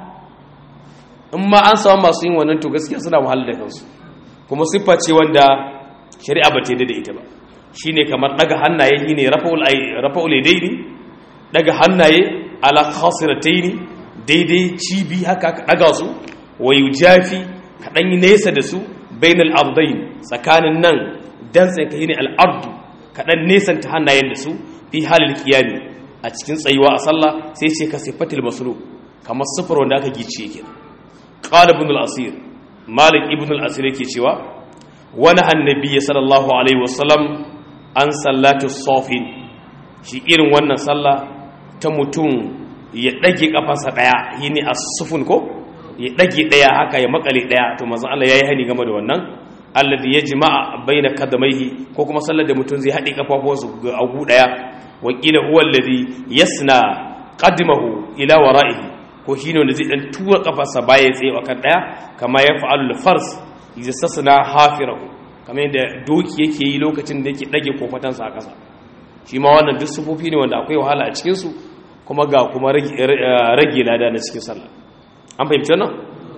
in ma an samu masu yin wannan to gaskiya suna wahala da kansu kuma siffa ce wanda shari'a ba ta yi da ita ba shi ne kamar daga hannaye shi ne rafa'ul daidai daga hannaye ala khasiratai ne daidai cibi haka ka daga su wayu jafi ka ɗanyi nesa da su bainal ardain tsakanin nan dan tsaye ka yi ne al'ardu ka ɗan nesanta hannayen da su fi halin kiyami a cikin tsayuwa a sallah sai ce ka sifatil masru kamar siffar wanda aka gice yake qala ibn al-asir malik ibn al-asir yake cewa wani annabi sallallahu alaihi wasallam an sallatu sofin shi irin wannan sallah ta mutum ya dage kafarsa daya yini as-sufun ko ya dage daya haka ya makale daya to manzo Allah yayi hani game da wannan alladhi yajma'a baina kadamaihi ko kuma sallar da mutum zai hade kafafuwansa ga agu daya wa qila huwa alladhi yasna qadmahu ila wara'ihi ko shine wanda zai dan tura kafarsa baya tsaye akan daya kama ya fa'alul fars yastasna hafirahu kamar yadda doki yake yi lokacin da yake dage kofatansa a ƙasa shi ma wannan duk sufofi ne wanda akwai wahala a cikin su kuma ga kuma rage lada na cikin sallah an fahimci wannan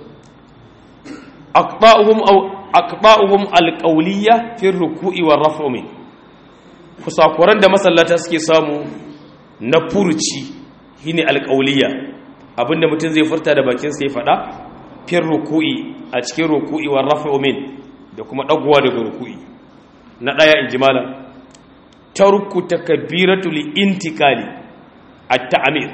aqba'uhum aw aqba'uhum alqawliya fi ruku'i war raf'u min kusakuran da masallata suke samu na furuci shine alqawliya abinda mutum zai furta da bakin sa ya fada fir ruku'i a cikin ruku'i war raf'u min da kuma dagowa daga ruku'i na daya injimala tarku takbiratul intikali at-ta'mir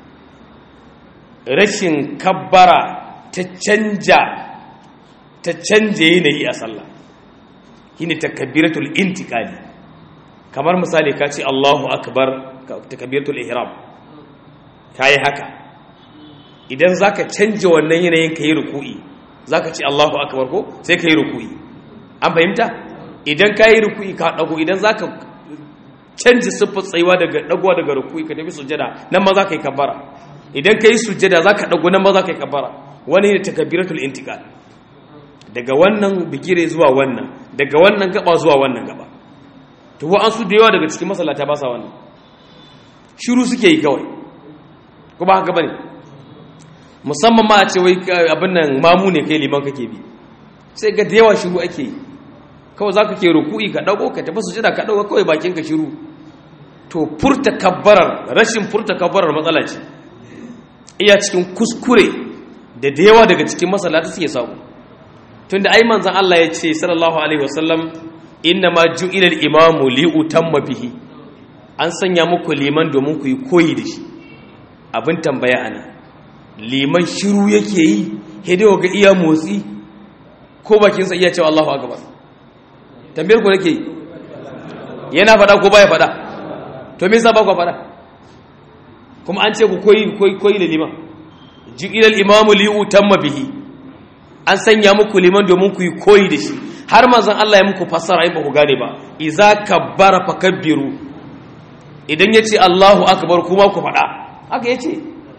rashin kabbara ta canja ta canje yanayi a sallah shine takbiratul intikali kamar misali ka ce Allahu akbar takbiratul ihram kai haka idan zaka canje wannan yanayin kai ruku'i zaka ce Allahu akbar ko sai kai ruku'i an fahimta idan kai ruku'i ka dago idan zaka canje siffar tsayuwa daga dagowa daga ruku'i ka tafi sujada nan ma zaka yi kabbara idan kai sujada zaka dago nan ma zaka yi kabbara wani ne takbiratul intikal daga wannan bigire zuwa wannan daga wannan gaba zuwa wannan gaba to wa an su da yawa daga cikin masallata ba sa wannan shiru suke yi kawai ko ba haka bane musamman ma a ce wai abin nan mamu ne kai liman kake bi sai ga da yawa shiru ake yi kawai zaka ke ruku'i ka dago ka tafi sujada ka dago kawai bakin ka shiru to furta kabbarar rashin furta kabbarar matsala ce iya cikin kuskure da da yawa daga cikin masallata suke samu tunda ai manzon Allah ya ce sallallahu alaihi wasallam inna ma ju'ila al-imamu li utamma bihi an sanya muku liman domin ku yi koyi da shi abin tambaya ana liman shiru yake yi hidewa ga iya motsi ko bakinsa iya cewa Allahu akbar tambayar ku nake yi yana fada ko baya fada to me yasa ba ku fada kuma an ce ku koyi koyi koyi da liman ju'ila al-imamu li utamma bihi an sanya muku liman domin ku yi koyi da shi har manzon Allah ya muku fassara in ba ku gane ba iza kabbara fakabbiru idan yace Allahu akbar kuma ku fada haka yace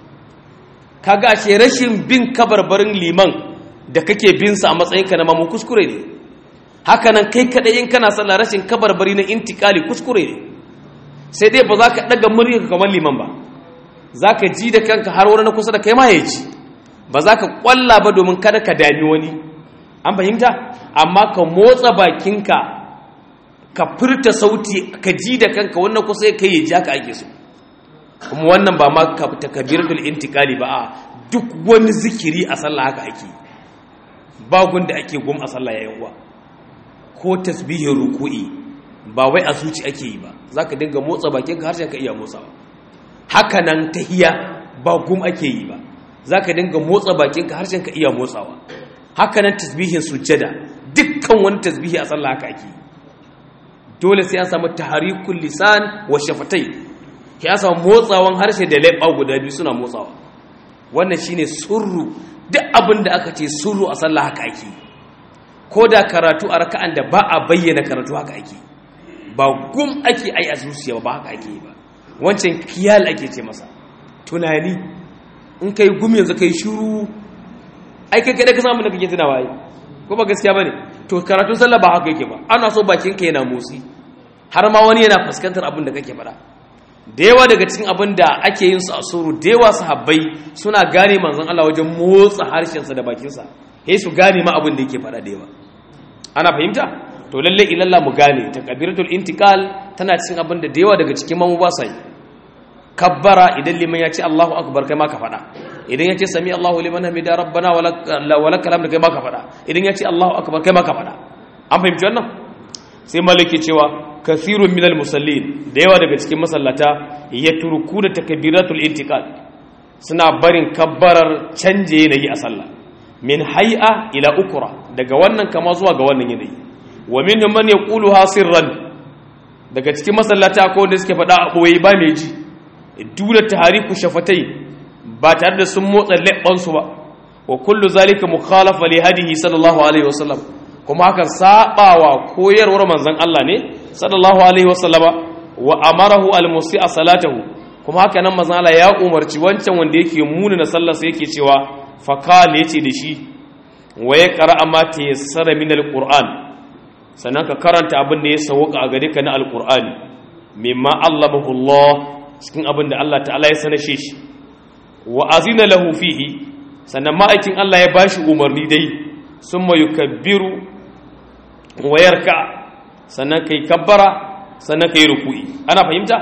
kaga ashe rashin bin kabarbarin liman da kake bin sa a matsayin ka na mamu kuskure ne haka nan kai kadai in kana sallah rashin kabarbari na intikali kuskure ne sai dai ba za ka daga murya kamar liman ba za ka ji da kanka har wani na kusa da kai ma ya ji ba za ka kwalla ba domin kada ka dami wani an fahimta amma ka motsa bakinka ka furta sauti ka ji da kanka wannan kusa kai ya ji haka ake so kuma wannan ba ma takabiratul intikali ba a duk wani zikiri a sallah haka ake ba gunda ake gum a sallah yayin uwa ko tasbihin ruku'i ba wai a zuci ake yi ba zaka dinga motsa bakinka harshen ka iya motsawa haka nan tahiya ba gum ake yi ba za ka dinga motsa bakinka harshen ka iya motsawa haka nan tasbihin sujjada dukkan wani tasbihi a sallah haka ake dole sai an samu taharikul lisan wa shafatai ya samu motsawan harshe da leɓa guda biyu suna motsawa wannan shine surru duk abin da aka ce surru a sallah haka ake ko da karatu a raka'an da ba a bayyana karatu haka ake ba gum ake ai a zuciya ba haka ake ba wancan kiyal ake ce masa tunani in kai gumi yanzu kai shiru ai kai kada ka samu da kake tunawa ai ko ba gaskiya bane to karatun sallah ba haka yake ba ana so bakin ka yana motsi har ma wani yana fuskantar abin da kake faɗa da yawa daga cikin abin da ake yin su a suru da yawa sahabbai suna gane manzon Allah wajen motsa harshen sa da bakin sa sai su gane ma abin da yake faɗa da yawa ana fahimta to lalle ilalla mu gane takbiratul intiqal tana cikin abin da da yawa daga cikin mamu ba sa yi kabbara idan liman ya ce Allahu akbar kai ma ka faɗa idan ya ce sami Allahu liman hamida rabbana wa lakal hamdu kai ma ka faɗa idan ya ce Allahu akbar kai ma ka faɗa an fahimci wannan sai maliki cewa kathirun minal musallin da yawa daga cikin masallata ya turku da takbiratul intiqal suna barin kabbarar canje yanayi a sallah min hay'a ila ukra daga wannan kama zuwa ga wannan yanayi wa minhum man yaquluha sirran daga cikin masallata ko wanda suke faɗa a ɓoye ba mai ji dole tahariku shafatai ba tare da sun motsa leɓansu ba wa kullu zalika mukhalafa li hadihi sallallahu alaihi wasallam kuma hakan sabawa koyarwar manzon Allah ne sallallahu alaihi wasallama wa amarahu almusi'a salatahu kuma haka nan manzon Allah ya umarci wancan wanda yake muna na sallar sa yake cewa faqal yace da shi wa ya qara'a ma tayassara min alquran sannan ka karanta abin da ya sauka a gare ka na alqur'ani mimma allamahu Allah cikin abin da Allah ta'ala ya sanashe shi wa azina lahu fihi sannan ma'aikin Allah ya bashi umarni dai summa yukabbiru wa yarka sannan kai kabbara sannan kai ruku'i ana fahimta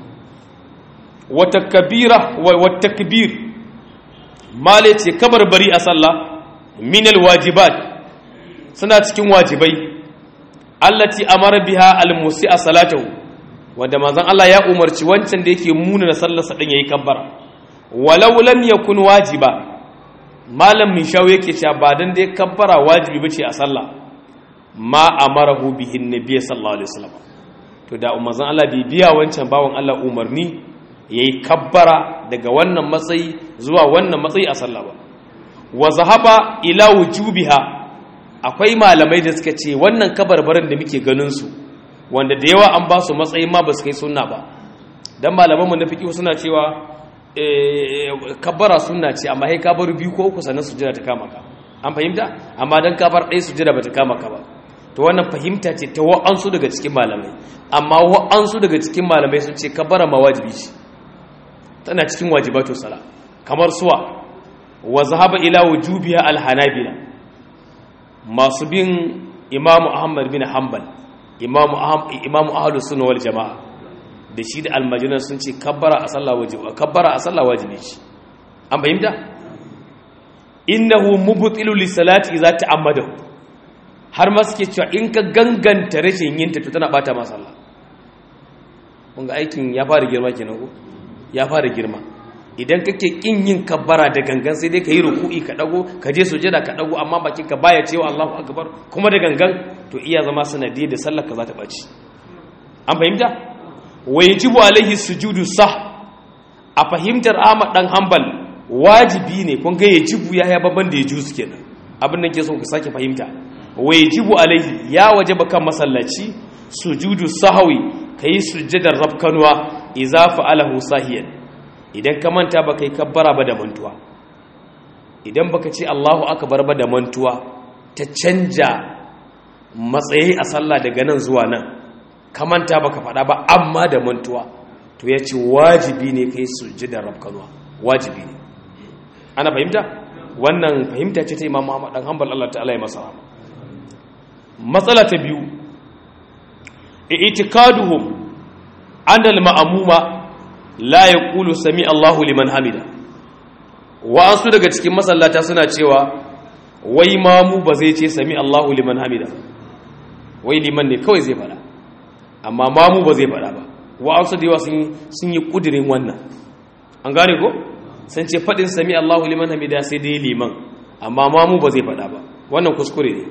wa takbira wa takbir male ce kabarbari a sallah min alwajibat suna cikin wajibai allati amara biha almusi'a salatahu wanda manzon Allah ya umarci wancan da yake muna na sallarsa din yayi kabbara walau lam yakun wajiba malam mishaw yake cewa ba dan da ya kabbara wajibi bace a sallah ma amarahu bihi annabi sallallahu alaihi wasallam to da manzon Allah bai biya wancan bawon Allah umarni yayi kabbara daga wannan matsayi zuwa wannan matsayi a sallah ba wa zahaba ila wujubiha akwai malamai da suka ce wannan kabarbarin da muke ganin su wanda da yawa an ba su matsayin ma ba su kai sunna ba don malamanmu na fiƙi suna cewa kabbara sunna ce amma hai kabar biyu ko uku sannan sujjada ta kama ka an fahimta amma don kabar ɗaya sujjada ba ta kama ka ba to wannan fahimta ce ta wa'ansu daga cikin malamai amma wa'ansu daga cikin malamai sun ce kabbara ma wajibi ce tana cikin wajibatu sala kamar suwa wa zahaba ila wujubiha alhanabila masu bin imamu ahmad bin hanbal imamu imamu ahlus sunna wal jamaa da shi da almajiran sun ce kabbara a sallah wajibi kabbara a sallah wajibi ce an fahimta innahu mubtilu li salati idza ta'ammada har ma suke cewa in ka ganganta rashin yin ta to tana bata ma sallah kun ga aikin ya fara girma kenan ko ya fara girma idan kake kin yin kabbara da gangan sai dai ka yi ruku'i ka dago ka je sujada ka dago amma bakin ka baya cewa Allahu akbar kuma da gangan to iya zama sanadi da sallar ka za ta baci an fahimta wajibu alaihi sujudu sah a fahimtar Ahmad dan Hanbal wajibi ne kun ga yajibu ya ya babban da yaju kenan abin nan ke so ka sake fahimta wajibu alaihi ya wajaba kan masallaci sujudu sahwi kai sujjadar rafkanwa idza fa'alahu sahiyan idan ka manta baka yi kabbara ba da mantuwa idan baka ce Allahu akbar ba da mantuwa ta canja matsayi a sallah daga nan zuwa nan ka manta baka faɗa ba amma da mantuwa to ya ce wajibi ne kai sujjadar rafkanwa wajibi ne ana fahimta wannan fahimta ce ta imam Muhammad dan hanbal Allah ta'ala ya masa rahama matsala ta biyu i'tikaduhum anna al-ma'muma la yaqulu sami Allahu liman hamida wa'ansu daga cikin masallata suna cewa wai mamu ba zai ce sami Allahu liman hamida wai liman ne kawai zai fada amma mamu ba zai fada ba wa'ansu da yawa sun yi kudirin wannan an gane ko sun ce fadin sami Allahu liman hamida sai dai liman amma mamu ba zai fada ba wannan kuskure ne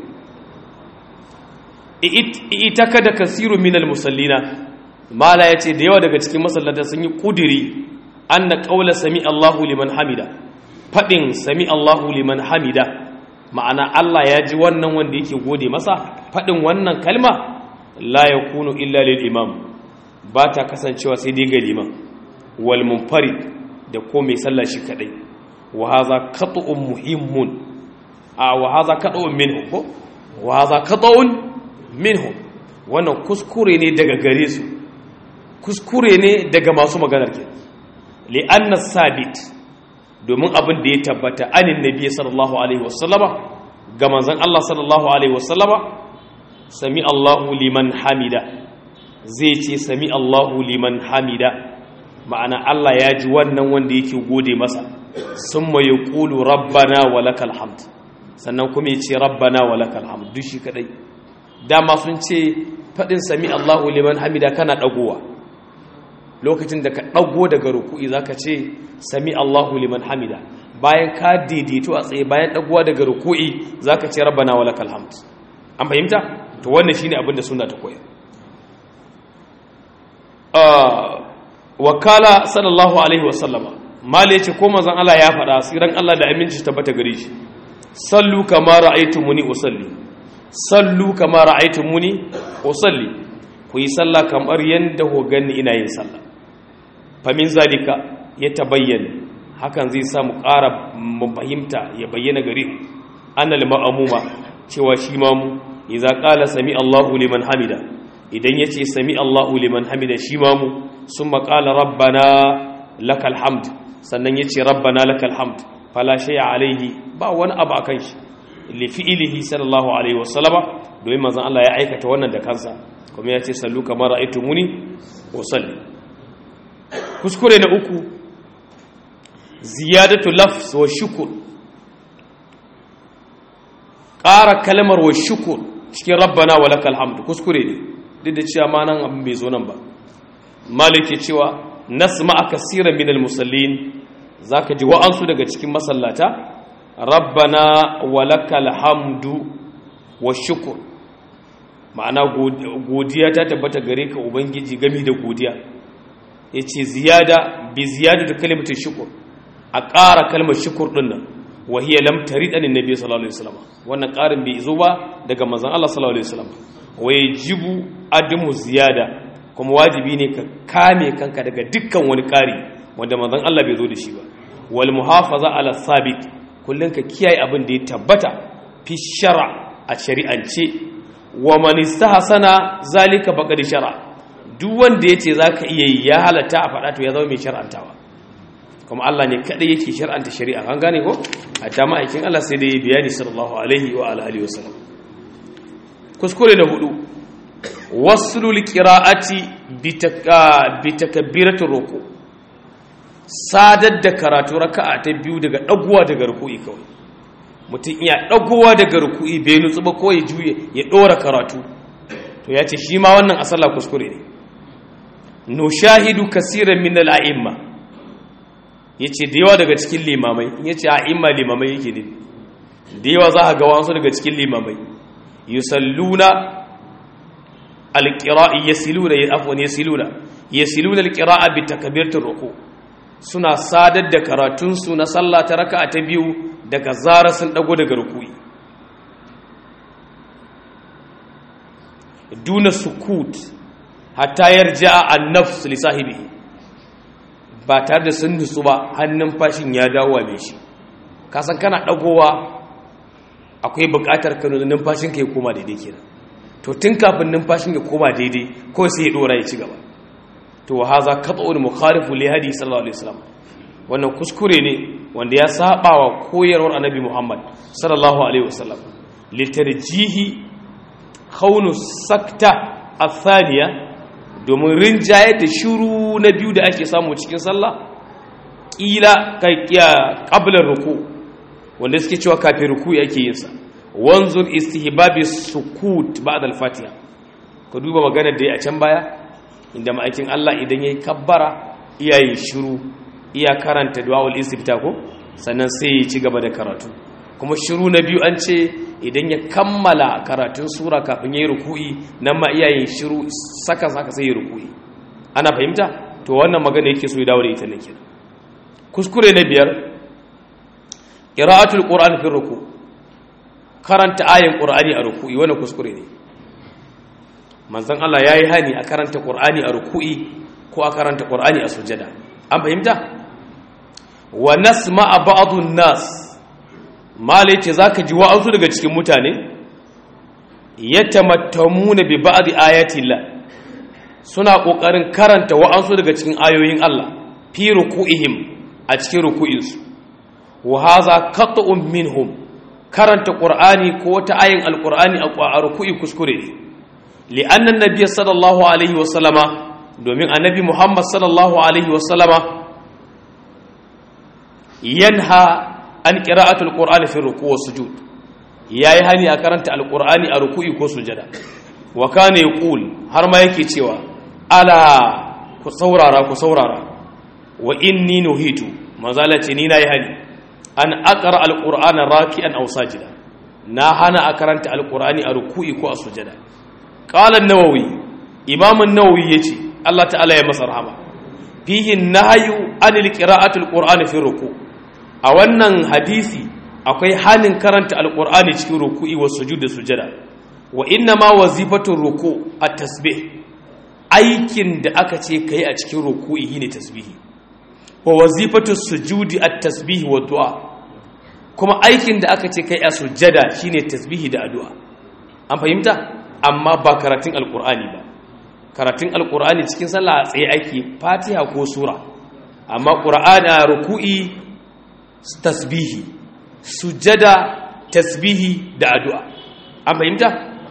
ita kada kasiru minal musallina mala ya ce da yawa daga cikin masallata sun yi kudiri an na ƙaula sami Allahu liman hamida faɗin sami Allahu liman hamida ma'ana Allah ya ji wannan wanda yake gode masa faɗin wannan kalma la ya kunu illa lil imam ba ta kasancewa sai dai ga liman wal munfarid da ko mai sallah shi kadai wa hadha qat'un muhimmun a wa hadha qat'un minhu ko wa hadha qat'un minhum wannan kuskure ne daga gare su kuskure ne daga masu maganar ke li'anna sabit domin abin da ya tabbata anin nabi sallallahu alaihi wasallama ga manzon Allah sallallahu alaihi wasallama sami Allahu liman hamida zai ce sami Allahu liman hamida ma'ana Allah ya ji wannan wanda yake gode masa summa yaqulu rabbana walakal hamd sannan kuma ya ce rabbana walakal hamd duk shi kadai dama sun ce faɗin sami Allahu liman hamida kana ɗagowa lokacin da ka ɗago daga ruku'i za ka ce sami Allahu liman hamida bayan ka daidaito a tsaye bayan ɗagowa daga ruku'i za ka ce rabbana wa lakal hamd an fahimta to wannan shine abin da suna ta koyar wakala sallallahu alaihi wasallama mala yace ko manzon Allah ya faɗa siran Allah da aminci tabbata gare shi sallu kama ra'aytumuni usalli sallu kama ra'aytumuni usalli ku yi sallah kamar yanda ho ganni ina yin sallah fa min zalika ya tabayyana hakan zai sa mu ƙara mu fahimta ya bayyana gare annal ma'amuma cewa shi ma mu idza qala sami Allahu liman hamida idan yace sami Allahu liman hamida shi ma mu summa qala rabbana lakal hamd sannan yace rabbana lakal hamd fala shay'a alaihi ba wani abu akan shi li fi'ilihi sallallahu alaihi wasallama domin manzon Allah ya aikata wannan da kansa kuma ya ce sallu kamar ra'aytumuni usalli kuskure na uku ziyadatu lafz wa shukr ƙara kalmar wa shukr cikin rabbana wa lakal hamd kuskure ne duk da cewa ma nan abin bai zo nan ba malike cewa nasma kaseeran min al-musallin zaka ji wa'ansu daga cikin masallata rabbana walakal hamdu wa shukur ma'ana godiya ta tabbata gare ka ubangiji gami da godiya ya ce ziyada bi ziyada da kalimatin shukur a ƙara kalmar shukur ɗin nan wahiyar lamtari ɗanin nabi sallallahu alaihi wasallam wannan ƙarin bai zo ba daga manzon Allah sallallahu alaihi wasallam waye jibu adamu ziyada kuma wajibi ne ka kame kanka daga dukkan wani ƙari wanda manzon Allah bai zo da shi ba wal muhafaza ala sabit kullum ka kiyaye abin da ya tabbata fi shara a shari'ance wa man istahsana zalika faqad shara duk wanda yace zaka iya yi ya halatta a fada to ya zama mai shar'antawa kuma Allah ne kadai yake shar'anta shari'a an gane ko a ta ma'aikin Allah sai da ya bayani sallallahu alaihi wa alihi wasallam kuskure na hudu waslul qira'ati bi takbiratir ruku sadar da karatu raka'a ta biyu daga dagowa daga ruku'i kawai mutum iya dagowa daga ruku'i bai nutsu ba ko ya juye ya dora karatu to ya ce shi ma wannan asalla kuskure ne nushahidu kasiran min al-a'imma yace da yawa daga cikin limamai yace a'imma limamai yake ne da yawa za a ga wasu daga cikin limamai yusalluna alqira'i yasiluna afwan yasiluna yasiluna alqira'a bi takbiratir ruku suna sadar da karatun su na sallah ta raka'a ta biyu daga zara sun dago daga ruku'i duna sukut hatta yarja'a an-nafs li sahibihi ba tare da sun nutsu ba hannun fashin ya dawo wa shi kasan kana dagowa akwai buƙatar ka numfashin ka ya koma daidai kenan to tun kafin numfashin ya koma daidai ko sai ya dora ya ci gaba to wa haza qat'un mukhalifu li hadi sallallahu alaihi wasallam wannan kuskure ne wanda ya saba wa koyarwar annabi Muhammad sallallahu alaihi wasallam litarjihi khawnu sakta athaniya domin rinjaye da shiru na biyu da ake samu cikin sallah kila kai qabla ruku' wanda suke cewa kafin ruku yake yin sa wanzur istihbabi sukut ba'da al-fatiha ka duba magana da ya a can baya inda ma'aikin Allah idan yayi kabbara iyaye shiru iya karanta du'aul istifta ko sannan sai ya ci gaba da karatu kuma shiru na biyu an ce idan ya kammala karatun sura kafin yayi ruku'i nan ma iyaye shiru saka saka sai ya ruku'i ana fahimta to wannan magana yake so ya dawo da ita ne kenan kuskure na biyar qira'atul qur'an fi ruku karanta ayin qur'ani a ruku'i wannan kuskure ne manzon Allah yayi hani a karanta qur'ani a ruku'i ko a karanta qur'ani a sujada an fahimta wa nasma'a ba'dun nas malai ce zaka ji wa'azu daga cikin mutane yatamattamuna bi ba'd ayati Allah suna kokarin karanta wa'azu daga cikin ayoyin Allah fi ruku'ihim a cikin ruku'insu wa haza qat'un minhum karanta qur'ani ko wata ayin alqur'ani a ruku'i kuskure ne li'anna an-nabiy sallallahu alaihi wasallama domin annabi muhammad sallallahu alaihi wasallama yanha an qira'atul qur'ani fi ruku' wa sujud yayi hani a karanta alqur'ani a ruku'i ko sujada wa kana yaqul har ma yake cewa ala ku saurara ku saurara wa inni nuhitu manzala ce ni nayi hani an aqra alqur'ana raki'an aw sajida na hana a karanta alqur'ani a ruku'i ko a sujada qala an-nawawi imam an-nawawi yace Allah ta'ala ya masa rahama fihi nahyu anil qira'ati alqur'ani fi ruku' a wannan hadisi akwai hanin karanta alqur'ani cikin ruku'i wa sujud da sujada wa inna ma wazifatu ruku' at-tasbih aikin da aka ce kai a cikin ruku'i shine tasbihi wa wazifatu sujudi at-tasbih wa du'a kuma aikin da aka ce kai a sujjada shine tasbihi da addu'a an fahimta amma ba karatun alqur'ani ba karatun alqur'ani cikin sallah tsaye ake fatiha ko sura amma qur'ana ruku'i tasbihi sujjada tasbihi da addu'a an fahimta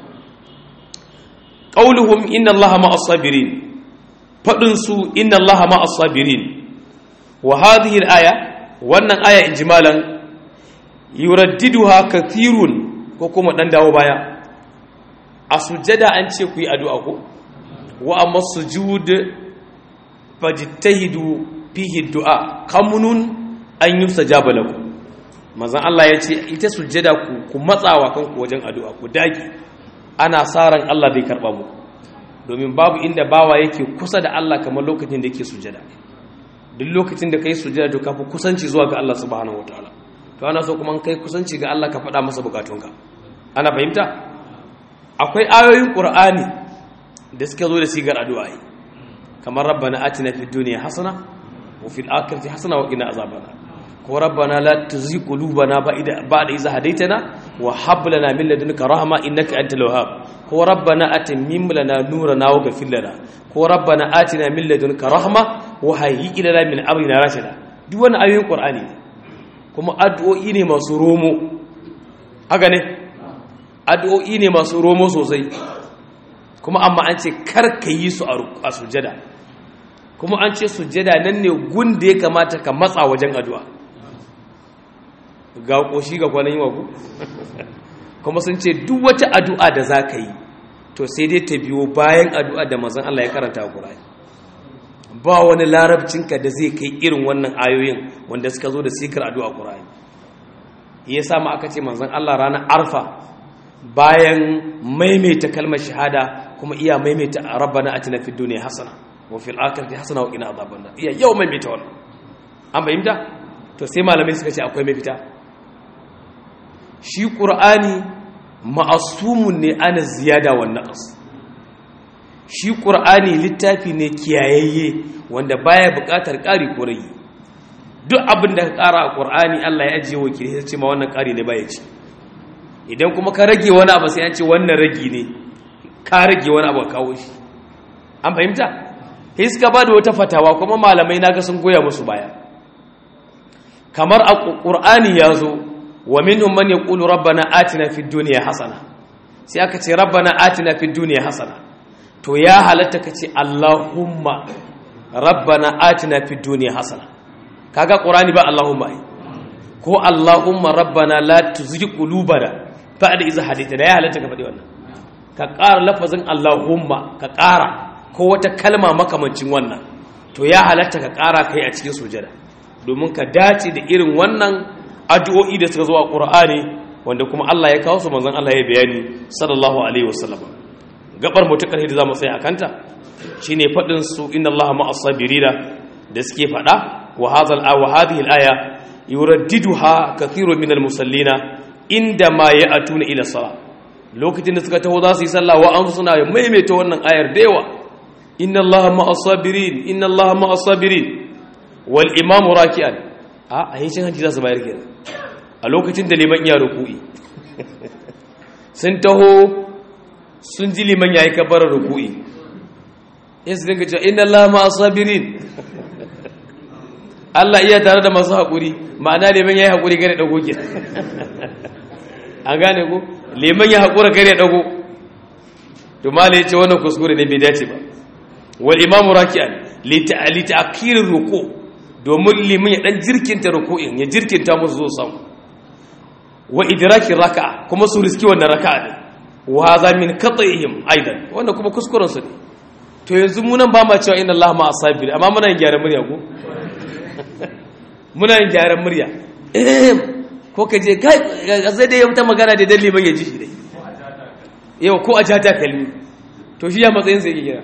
qauluhum inna allaha ma'as sabirin fadin su inna allaha ma'as sabirin wa hadhihi al-aya wannan aya injimalan yuraddiduha kathirun ko kuma dan dawo baya a sujjada an ce ku yi addu'a ko wa amma sujud fajtahidu fihi du'a kamunun an yusajaba lakum manzon Allah ya ce ita sujjada ku ku matsawa kanku wajen addu'a ku dage ana saran Allah zai karba mu domin babu inda bawa yake kusa da Allah kamar lokacin da yake sujjada duk lokacin da kai sujjada to kafi kusanci zuwa ga Allah subhanahu wataala to ana so kuma kai kusanci ga Allah ka faɗa masa bukatunka ana fahimta akwai ayoyin qur'ani da suka zo da sigar addu'a kamar rabbana atina fid dunya hasana wa fil akhirati hasana wa qina azaban ko rabbana la tuzigh qulubana ba'da ba'da idh hadaytana wa hab lana min ladunka rahma innaka antal wahhab ko rabbana atimim lana nurana wa ghfir lana ko rabbana atina min ladunka rahma wa hayyi lana min amrina rashada duk wannan ayoyin qur'ani kuma addu'o'i ne masu romo haka ne addu'o'i ne masu romo sosai kuma amma an ce kar ka yi su a sujada kuma an ce sujada nan ne gun da ya kamata ka matsa wajen addu'a ga ƙoshi ga kwanan yi wa ku kuma sun ce duk wata addu'a da za ka yi to sai dai ta biyo bayan addu'a da mazan Allah ya karanta a ƙura'ani ba wani larabcinka da zai kai irin wannan ayoyin wanda suka zo da sikar addu'a ƙura'ani ya samu aka ce manzan Allah ranar arfa bayan maimaita kalmar shahada kuma iya maimaita rabbana atina fid dunya hasana wa fil akhirati hasana wa qina adhaban nar iya yau maimaita wannan an bayyana to sai malamai suka ce akwai mafita shi qur'ani ma'asumun ne ana ziyada wa naqas shi qur'ani littafi ne kiyayayye wanda baya buƙatar ƙari ko rage duk abin da ka ƙara a qur'ani Allah ya ajiye wakili sai ce ma wannan ƙari ne baya ci idan kuma ka rage wani abu sai an ce wannan ragi ne ka rage wani abu kawo shi an fahimta sai suka ba da wata fatawa kuma malamai naga sun goya musu baya kamar a ƙur'ani ya zo wa minhum man yaqulu rabbana atina fid dunya hasana sai aka ce rabbana atina fid dunya hasana to ya halatta ka ce allahumma rabbana atina fid dunya hasana kaga ƙur'ani ba allahumma ai ko allahumma rabbana la tuzigh qulubana ba'da idh hadaytana ya halatta ka faɗi wannan ka ƙara lafazin Allahumma ka ƙara ko wata kalma makamancin wannan to ya halatta ka ƙara kai a cikin sujada domin ka dace da irin wannan addu'o'i da suka zo a Qur'ani wanda kuma Allah ya kawo su manzon Allah ya bayani sallallahu alaihi wasallam gabar mutakar da zamu tsaya akanta shine fadin su inna Allaha ma'as sabirina da suke fada wa hadha wa hadhihi al-aya yuraddiduha kathirun minal musallina inda ma ya'tuna ila salat lokacin da suka taho za su yi sallah wa an suna maimaita wannan ayar da yawa inna allaha ma'as sabirin inna allaha ma'as sabirin wal imamu raki'an a a yi hanci za su bayar kenan a lokacin da liman iya ruku'i sun taho sun ji liman yayi kabbarar ruku'i in su dinga cewa inna allaha ma'as sabirin Allah iya tare da masu haƙuri ma'ana liman yayi haƙuri gare dago kenan an gane ko liman ya haƙura kare ɗago to mala ya ce wannan kuskure ne bai dace ba wal imamu raki'an lita akirin ruku domin liman ya ɗan jirkinta ruku'in ya jirkinta musu zo samu wa idrakin raka'a kuma su riski wannan raka'a ne wa haza min qat'ihim aidan wannan kuma kuskuren su ne to yanzu mu nan ba ma cewa inna allaha ma asabir amma muna yin gyaran murya ko muna yin gyaran murya ko ka je kai zai dai wata magana da dalli ban ya ji shi dai yau ko a jata kalmi to shi ya matsayin sai yake kira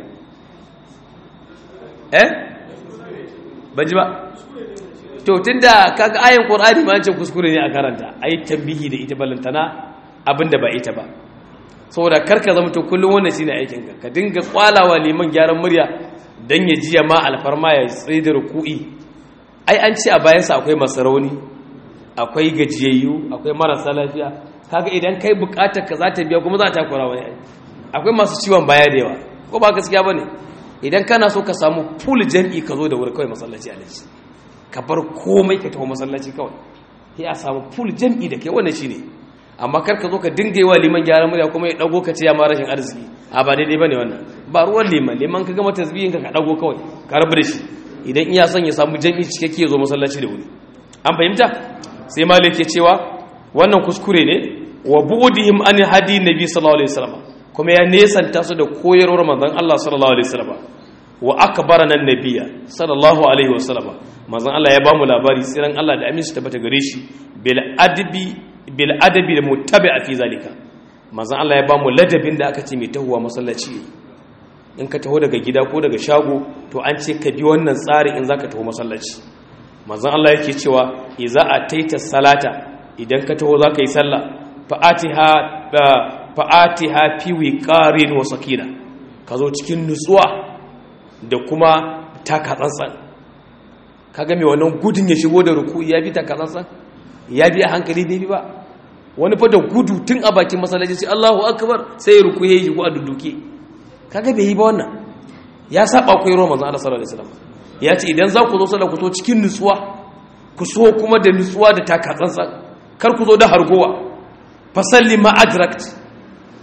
eh ban ji ba to tunda kaga ayin qur'ani ma ce kuskure ne a karanta ayi tambihi da ita balantana abinda ba ita ba saboda karka zama to kullum wannan shine aikin ka ka dinga kwalawa liman gyaran murya dan ya jiya ma alfarma ya tsaye da ruku'i ai an ce a bayansa akwai masarauni akwai gajiyayyu akwai marasa lafiya kaga idan kai bukatar ka za ta biya kuma za ta kura wani akwai masu ciwon baya da yawa ko ba gaskiya bane idan kana so ka samu full jami'i ka zo da wuri kawai masallaci a laji ka bar komai ka taho masallaci kawai sai a samu full jami'i da kai wannan shine amma kar ka zo ka dinga yi wa liman gyaran murya kuma ya dago ka ce ya ma rashin arziki a ba daidai bane wannan ba ruwan liman liman ka gama tasbihin ka ka dago kawai ka rabu da shi idan iya son ya samu jami'i cikakke ya zo masallaci da wuri an fahimta sai malik ya cewa wannan kuskure ne wa bu'dihim an hadi nabi sallallahu alaihi wasallam kuma ya nesanta su da koyarwar manzon Allah sallallahu alaihi wasallam wa akbarana annabiyya sallallahu alaihi wasallam manzon Allah ya ba mu labari tsiran Allah da aminci tabbata gare shi bil adbi bil adabi da muttabi'a fi zalika manzon Allah ya ba mu ladabin da aka ce mai tahuwa masallaci in ka taho daga gida ko daga shago to an ce ka bi wannan tsari in zaka taho masallaci manzon Allah yake cewa idza ataita salata idan ka taho zaka yi sallah fa'atiha fa'atiha fi wiqarin wa sakina ka zo cikin nutsuwa da kuma taka tsantsan kaga me wannan gudun ya shigo da ruku ya bi taka tsantsan ya bi a hankali bai bi ba wani fa da gudu tun a bakin masallaci sai Allahu akbar sai ya ruku ya yi shigo a duduke kaga bai yi ba wannan ya saba koyarwa manzon Allah sallallahu alaihi wasallam ya ce idan za ku zo sallah ku zo cikin nutsuwa ku so kuma da nutsuwa da taka tsantsan kar ku zo da hargowa fasalli ma adrakt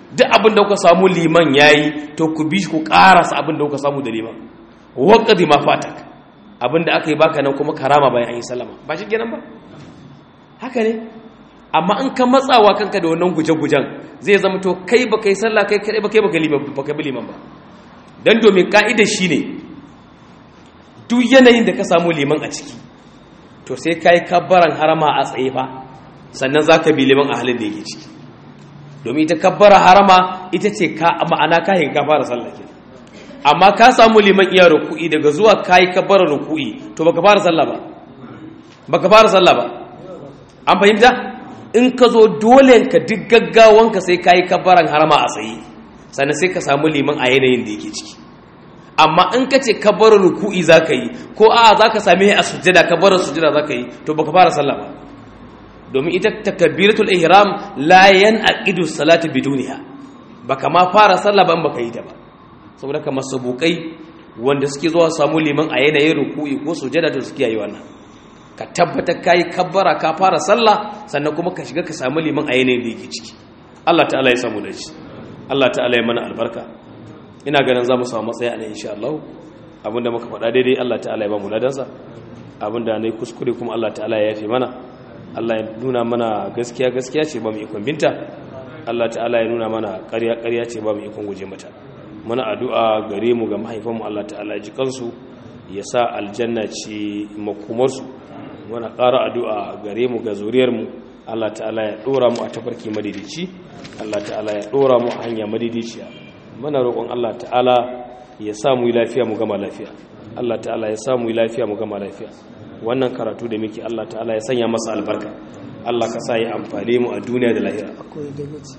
duk abin da kuka samu liman yayi to ku bi ku karasa abin da kuka samu da liman waqdi ma fatak abin da aka yi baka nan kuma karama bayan an yi sallama ba shi kenan ba haka ne amma in ka matsawa kanka da wannan guje-gujen zai zama to kai ba kai sallah kai kai ba kai ba kai ba liman ba dan domin ka'ida shine duk yanayin da ka samu liman a ciki to sai kai kabbaran harama a tsaye fa sannan zaka bi liman a halin da yake ciki domin ita kabbara harama ita ce ka ma'ana kahin ka fara sallah kenan amma ka samu liman iya ruku'i daga zuwa kai kabbara ruku'i to baka fara sallah ba baka fara sallah ba an fahimta in ka zo dole ka duk gaggawanka sai ka yi kabbaran harama a tsaye sannan sai ka samu liman a yanayin da yake ciki amma in ka ce kabbaran ruku'i za ka yi ko a za ka same a sujjada kabbaran sujjada za ka yi to baka fara sallah ba domin ita takbiratul ihram la yanqidu salatu biduniha baka ma fara sallah ba in baka yi ta ba saboda kamar sabukai wanda suke zuwa samu liman a yanayin ruku'i ko sujjada to suke yi wannan ka tabbatar ka yi kabbara ka fara sallah sannan kuma ka shiga ka samu liman a yanayin da yake ciki Allah ta'ala ya samu da shi Allah ta'ala ya mana albarka ina ganin za mu samu matsayi a nan insha Allah abinda muka faɗa daidai Allah ta'ala ya ba mu ladansa abinda na yi kuskure kuma Allah ta'ala ya yafe mana Allah ya nuna mana gaskiya gaskiya ce ba mu ikon binta Allah ta'ala ya nuna mana ƙarya ƙarya ce ba mu ikon guje mata muna addu'a gare mu ga mahaifanmu Allah ta'ala ya ji kansu ya sa aljanna ce makomarsu muna ƙara addu'a gare mu ga zuriyarmu Allah ta'ala ya ɗora mu a tafarki madidici Allah ta'ala ya ɗora mu a hanya madidiciya muna roƙon Allah ta'ala ya sa mu yi lafiya mu gama lafiya Allah ta'ala ya sa mu yi lafiya mu gama lafiya wannan karatu da muke Allah ta'ala ya sanya masa albarka Allah ka sa ya amfane mu a duniya da lahira